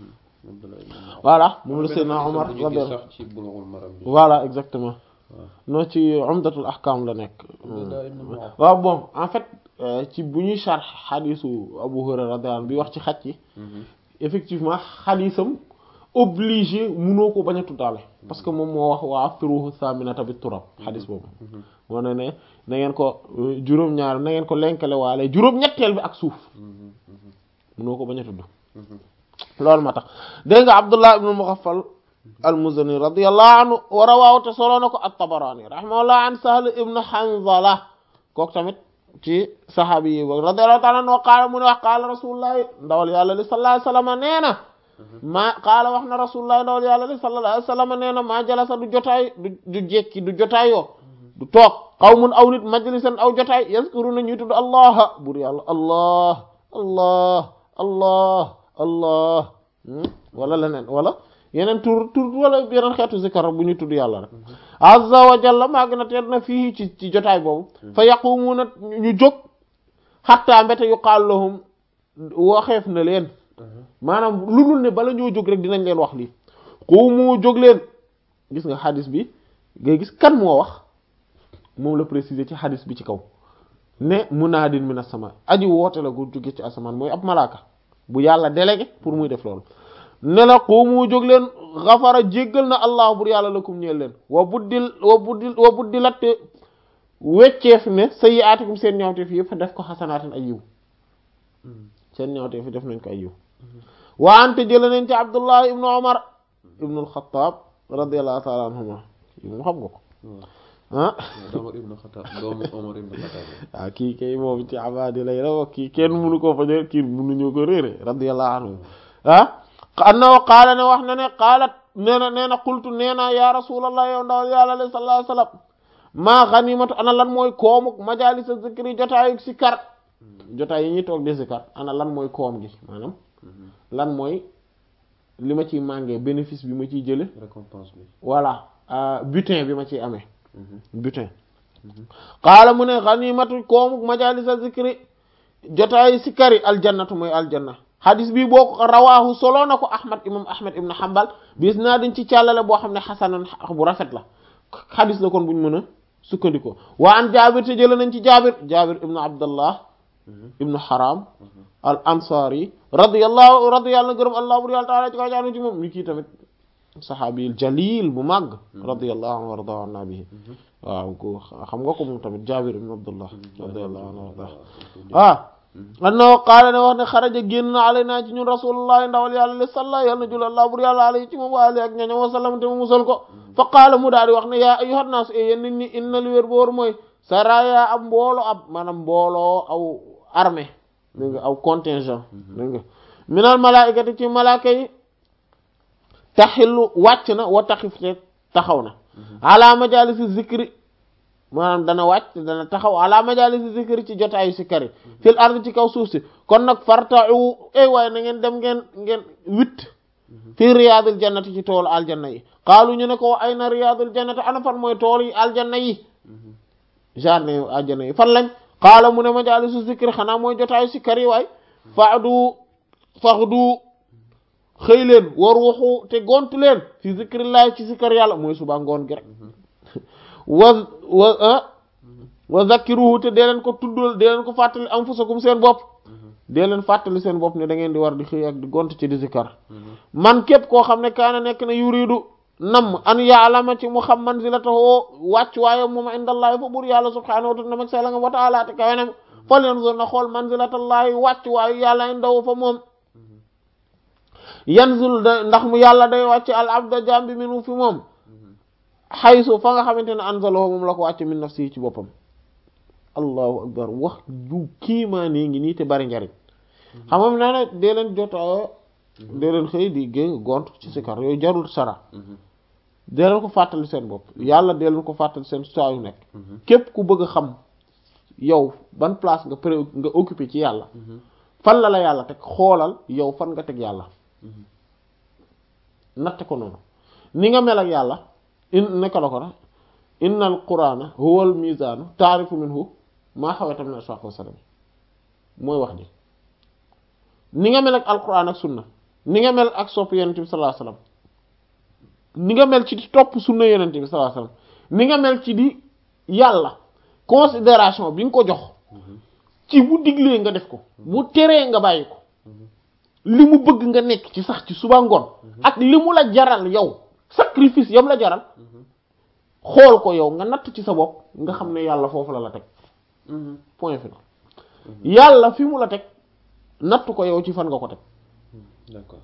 voilà moom la Seydina Omar radiyallahu sax ci Bulughul Maram bi voilà exactement non ci Umdatul Ahkam la nekk waaw bon en fait ci bu ñuy sharh xadisu Abu Hurayra radiyallahu anhu bi wax ci xaj yi effectivement xadisam obligé munoo ko bañ a tuddaale parce que moom moo wax waa aftiruhu saminata bi turab xadis boobu moo ne ne na ngeen ko juróom-ñaar na ngeen ko lenkale waale juróom-ñetteel bi ak suuf munoo ko bañ a tudd loolu ma tax dégg nga Abdullah ibn Mughaffal al-Muzani radiyallahu anhu wa rawaahu te solo na ko at-Tabarani rahimahullah an Sahl ibn Hanzala kooku tamit ci saxaabi yi boog radiyallahu ta'ala anhu qaala mu ne wax qaala rasulullah ndawal yàlla li sallallahu alayhi wasallam nee na maa qaala wax na rasulullah ndawal yàlla li sallallahu alayhi wasallam nee na maa jalasa du jotaay du du jekki du jotaayoo du toog qawmun aw nit majlisan aw jotaay yazkuruna ñuy tudd allah bur yàlla allah allah allah allah wala leneen wala yeneen tur tur wala yeneen xeetu zikar bu ñu tudd yàlla rek azza wa jalla maa gën a tedd na fii ci ci jotaay boobu fa yaqumuuna ñu jóg xattaa mbete yuqaalu lahum waxeef na leen maanaam lu dul ne bala ñoo jóg rek dinañ leen wax lii xuumu jóg leen gis nga xadis bi ngay gis kan moo wax moom la préciser ci xadis bi ci kaw ne munaadin min as-sama aji woote la gu jóge ci asamaan mooy ab malaaka bu yàlla délégué pour muy def loolu ne la xuumu jóg leen xafara jéggal na allah bur yàlla lakum ñeel leen wa buddil wa buddil wa buddilatte wecceef ne sayyi'aatikum seen ñawteef yëpp def ko xasanaatin ay yiw seen ñawteef def nañ ko ay yiw wa ante jële nañ ci abdullah ibnu omar ibnu alxataab radiallahu taala anhuma moom xam nga ko ah Omar ibn Khattab doomu Omar ibn Khattab waaw kii kay moom ci abadi lay la wax kii kenn mënu koo fañe kii mënuñu ko réere radiallahu anhu ah annahu qaala ne wax na ne qaalat nee na nee na qultu nee na ya rasulallah yow ndawal yàlla alayhi sallallahu alayhi wasallam maa ganimatu ana lan mooy koomuk majalisa zikri jotaayu si kar jotaay yi ñuy toog di zikar ana lan mooy koom gi maanaam lan mooy li ma ciy màngee bénéfice bi ma ciy jële récompense bi voilà butin bi ma ciy amee butin qaala mu ne ganimatu koomu majalisa zikri jotaay sikari aljannatu mooy aljanna xadis bi boo ko rawaahu soloo na ko ahmad imam ahmad ibn hanbal bis naa dañ ci càllale boo xam ne xasanan bu rafet la xadis la kon buñ mën a sukkandikoo waa an jaabir te jële nañ ci jaabir jaabir ibnu abdallah ibnu haram al ansari radiyallahu radiyallahu gërëm allah bur yàlla taala ci kaw jaanu ci moom ni kii tamit saxaabil jalil bu màgg radiyallahu anhu warda an nabihi waaw ko xam nga ko moom tamit jaabir ibnu abdullah radiyallahu anhu warda ah annahu qaala ne wax ne xaraja génn na alay naa ci ñun rasulullahi ndawal yàlla li salla yàlla na jul allah bur yàlla alay ci moom waali ak ñañam wasallam te mu musal ko fa qaala mu daal di wax ne yaa ayyuhan naas e yéen nit ñi inna li wér boor mooy saraya ab mboolo ab maanaam mbooloo aw armée dégg nga aw contingent dégg nga minal malaikati ci malaaka yi taxillu wàcc na wa taxif te taxaw na ala majalisi zikri maanaam dana wàcc dana taxaw ala majalisi zikri ci jotaayu si kari fil ard ci kaw suuf si kon nag fartau ay waaye na ngeen dem ngeen ngeen witt fii riyaadul jannati ci toolu aljanna yi xaalu ñu ne ko ay na riyaadul jannati ana fan mooy tool yi aljanna yi jardin yu aljanna yi fan lañ xaala mu ne majalisu zikri xanaa mooy jotaayu si kari waay faxdu faxdu xëy leen war waxu te gont leen fi zikrillahi ci sikkar yàlla mooy suba ngoon gi rek wa wa wa zakkiruhu te dee leen ko tuddal dee leen ko fàttali anfusakum seen bopp dee leen fàttali seen bopp ne da ngeen di war di xëy ak di gont ci di zikkar man képp koo xam ne kaana nekk na yuridu nam an yaalama ci mu xam manzilatahu wàcc waaye moom indallahi fa buur yàlla subhanahu wa ta'ala mag sela nga wa ta'ala te kawenam fal yanzur na xool manzilatallahi wàcc waaye yàlla indahu fa moom yanzul da ndax mu yàlla day wàcc al abda jambi minu fi moom xaysu fa nga xamante ne anzalahu moom la ko wàcc min nafsi ci boppam allahu akbar wax ju kiimaane ngi nii te bari njariñ xam nga naa ne dee leen jotoo dee leen xëy di gé gont ci sikar yooyu jarul sara dee leen ko fàttali seen bopp yàlla dee leen ko fàttali seen saa yu nekk képp ku bëgg a xam yow ban place nga pré nga occupé ci yàlla fan la la yàlla teg xoolal yow fan nga teg yàlla natte ko noonu ni nga mel ak yàlla in neka la ko na inna al qur'ana huwa al mizanu taarifu minhu maa xaweta min ashaq wa salam mooy wax ji ni nga mel ak alquran ak sunna ni nga mel ak sopp yonent bi sallallahu alayhi wasallam ni nga mel ci di topp sunna yonent bi sallallahu alayhi wasallam ni nga mel ci di yàlla considération bi nga ko jox ci bu diglee nga def ko bu teree nga bàyyi ko li mu bëgg nga nekk ci sax ci suba ngoon ak li mu la jaral yow sacrifice yam la jaral xool ko yow nga natt ci sa bopp nga xam ne yàlla foofu la la teg point final yàlla fi mu la teg natt ko yow ci fan nga ko teg d'accord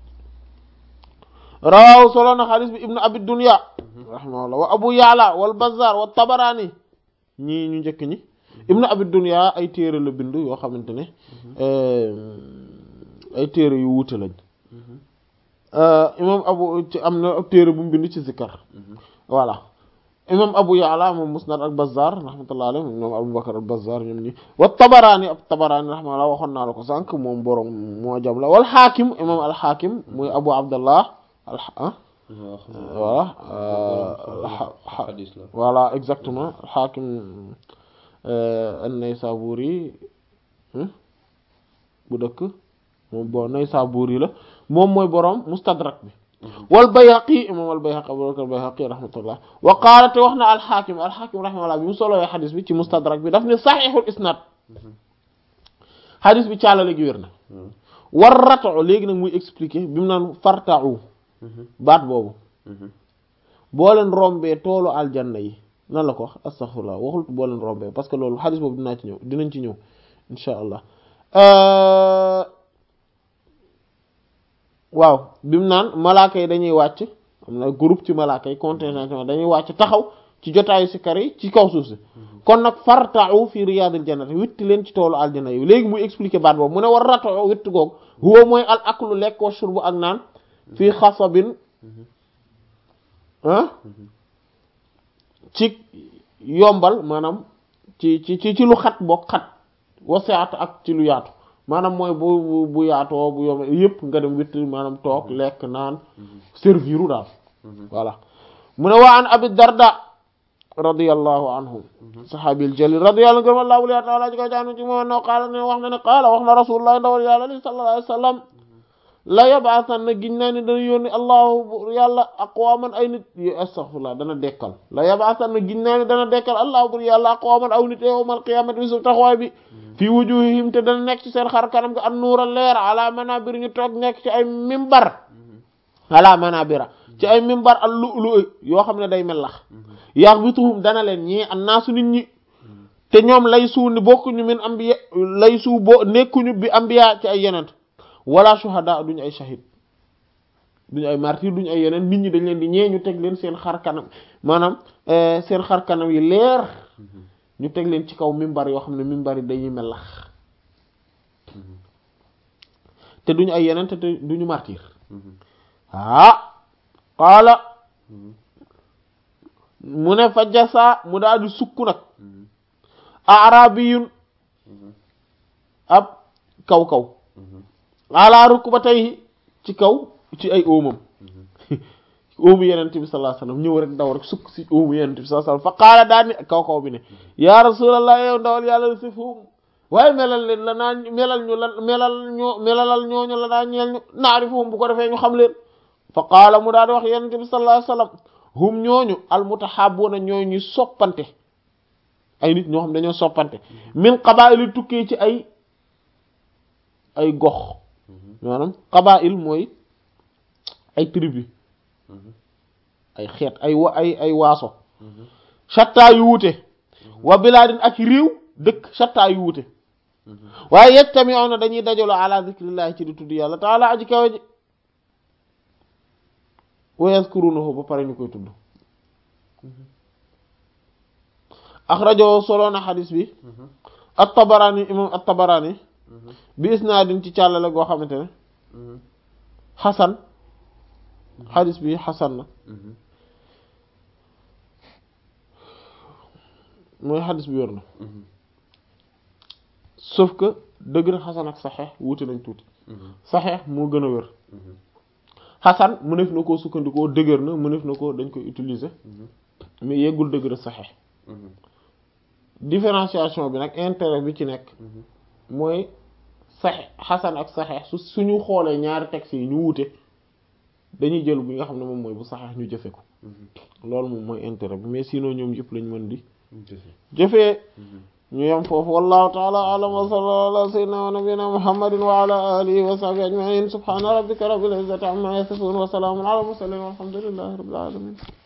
rawaw solo na xaalis bi ibnu abi dunya rahimahullah wa abu ya'la wal bazzar wa tabarani ñii ñu njëkk ñi ibnu abi dunya ay téere la bind yoo xamante ne ay téere yu wuute lañ imam abu ci am na téere bu mu bind ci zikkar voilà imam abu ya'la moom musnad ak bazzar rahmatullah alayhi ñoom abu bakar al bazzar ñoom ñi wa tabaraani ab tabaraani rahmatullah waxoon naa la ko sànq moom borom moo jam la wal xaakim imam al xaakim muy abu abdallah al voilà xadis la voilà exactement al xaakim an-Naysaburi bu dëkk moom bon Naysaburi la moom mooy borom mustadrak bi wal Bayhaqi imam al Bayhaqi Abu Bakr al Bayhaqi rahmatullah wa qaala te wax na al Hakim al Hakim rahmatullah bi mu solowee xadis bi ci mustadrak bi daf ne saxiixul isnad xadis bi caalale gi wér na war ratoo léegi nag muy expliquer bi mu naan fartau baat boobu boo leen rombee toolu aljanna yi nan la ko wax astaghfirullah waxul boo leen rombee parce que loolu xadis boobu dinaa ci ñëw dinañ ci ñëw insha allah waaw bi mu naan malaaka yi dañuy wàcc am na groupe ci malaaka yi contingent dañuy wàcc taxaw ci jotaayu si kar yi ci kaw suuf si kon nag farta'u fi riyadil jannati witti leen ci toolu aljanna yi léegi muy expliquer baat boobu mu ne war ratoo witti googu huwa mooy al aklu lekk wa shurbu ak naan fii xasabin ah ci yombal maanaam ci ci ci ci lu xat bokk xat wasiat ak ci lu yaatu maanaam mooy bu bu yaatoo bu yom yëpp nga dem witt maanaam toog lekk naan serviru daal voilà mu ne waa an abi darda radiyallahu anhu sahabil jalil radiyallahu anhu gërëm allah taala ji ko jaanu ci moom no qaala ne wax na ne qaala wax na rasulullah ndawal yàlla li sallallahu alayhi wa sallam la yabaasan na giñ naa ni dana yónni allahu yàlla aqwaman ay nit y astaghfirullah dana dekkal la yabaasan na giñ naa ni dana dekkal allahu bur yàlla aqwaman aw nit yawmal qiyamati bi su taxawaay bi fii wujuhihim te dana nekk ci seen xar kanam ga an nuura leer ala manabir ñu toog nekk ci ay mimbar ala manabira ci ay mimbar al lu'lu yoo xam ne day melax yaxbituhum dana leen ñii an naasu nit ñi te ñoom lay suu ni bokkuñu min ambiya lay suu bo nekkuñu bi ambiya ci ay yeneen wala shuhada duñu ay shahid duñu ay martyr duñu ay yeneen nit ñi dañ leen di ñee ñu teg leen seen xar kanam maanaam seen xar kanam yi leer ñu teg leen ci kaw mimbar yoo xam ne mimbar yi dañuy melax te duñu ay yeneen te duñu martyr ah qaala mu ne fa jasa mu daal di sukk nag arabiyun ab kaw kaw ala rukbatayhi ci kaw ci ay óomam óomu yenente bi sallallahu alayhi wasallam ñëw rek daw rek sukk ci óomu yenente bi sallallahu alayhi wasallam fa qaala daal ni kaw kaw bi ne ya rasulallah yow ndawal yàlla sifhum waaye melal leen la naa melal ñu la melal ñoo melalal ñooñu la naa ñeel ñu naarifuhum bu ko defee ñu xam leen fa qaala mu daal di wax yenente bi sallallahu alayhi wasallam hum ñooñu almutahabuna ñooy ñu soppante ay nit ñoo xam dañoo soppante min qabaa'il tukkee ci ay ay gox maanaam qabaa'il mooy ay tribu ay xeet ay wa ay ay waaso shatta yu wuute wa bilaadin ak réew dëkk shatta yu wuute waaye yajtami'una dañuy dajaloo ala zikrillahi ci di tudd yàlla taala aji kawe ji wa yazkurunahu ba pare ñu koy tudd axrajo soloona xadis bi at-Tabarani imam at-Tabarani bi isnaadin ci càllale goo xamante ne xasan xadis bi xasan na mooy xadis bi wér na sauf que dëgg na xasan ak saxeex wuute nañ tuuti saxeex moo gën a wér xasan mënef na koo sukkandikoo dëgër na mënef na ko dañ koy utiliser mais yeggul dëgër saxeex différenciation bi nag intérêt bi ci nekk mooy saxe xasan ak saxeex su suñu xoolee ñaari textes yi ñu wuute dañuy jël bi nga xam ne moom mooy bu saxeex ñu jëfe ko loolu moom mooy intérêt bi mais sinon ñoom yëpp lañ mën di jëfee ñu yem foofu wallahu ta'ala a'lam wa sallallahu ala sayyidina wa nabiyyina muhammadin wa ala alihi wa sahbihi ajma'in subhana rabbika rabbil izzati amma yasifun wa salamun ala mursalin walhamdulillahi rabbil alamin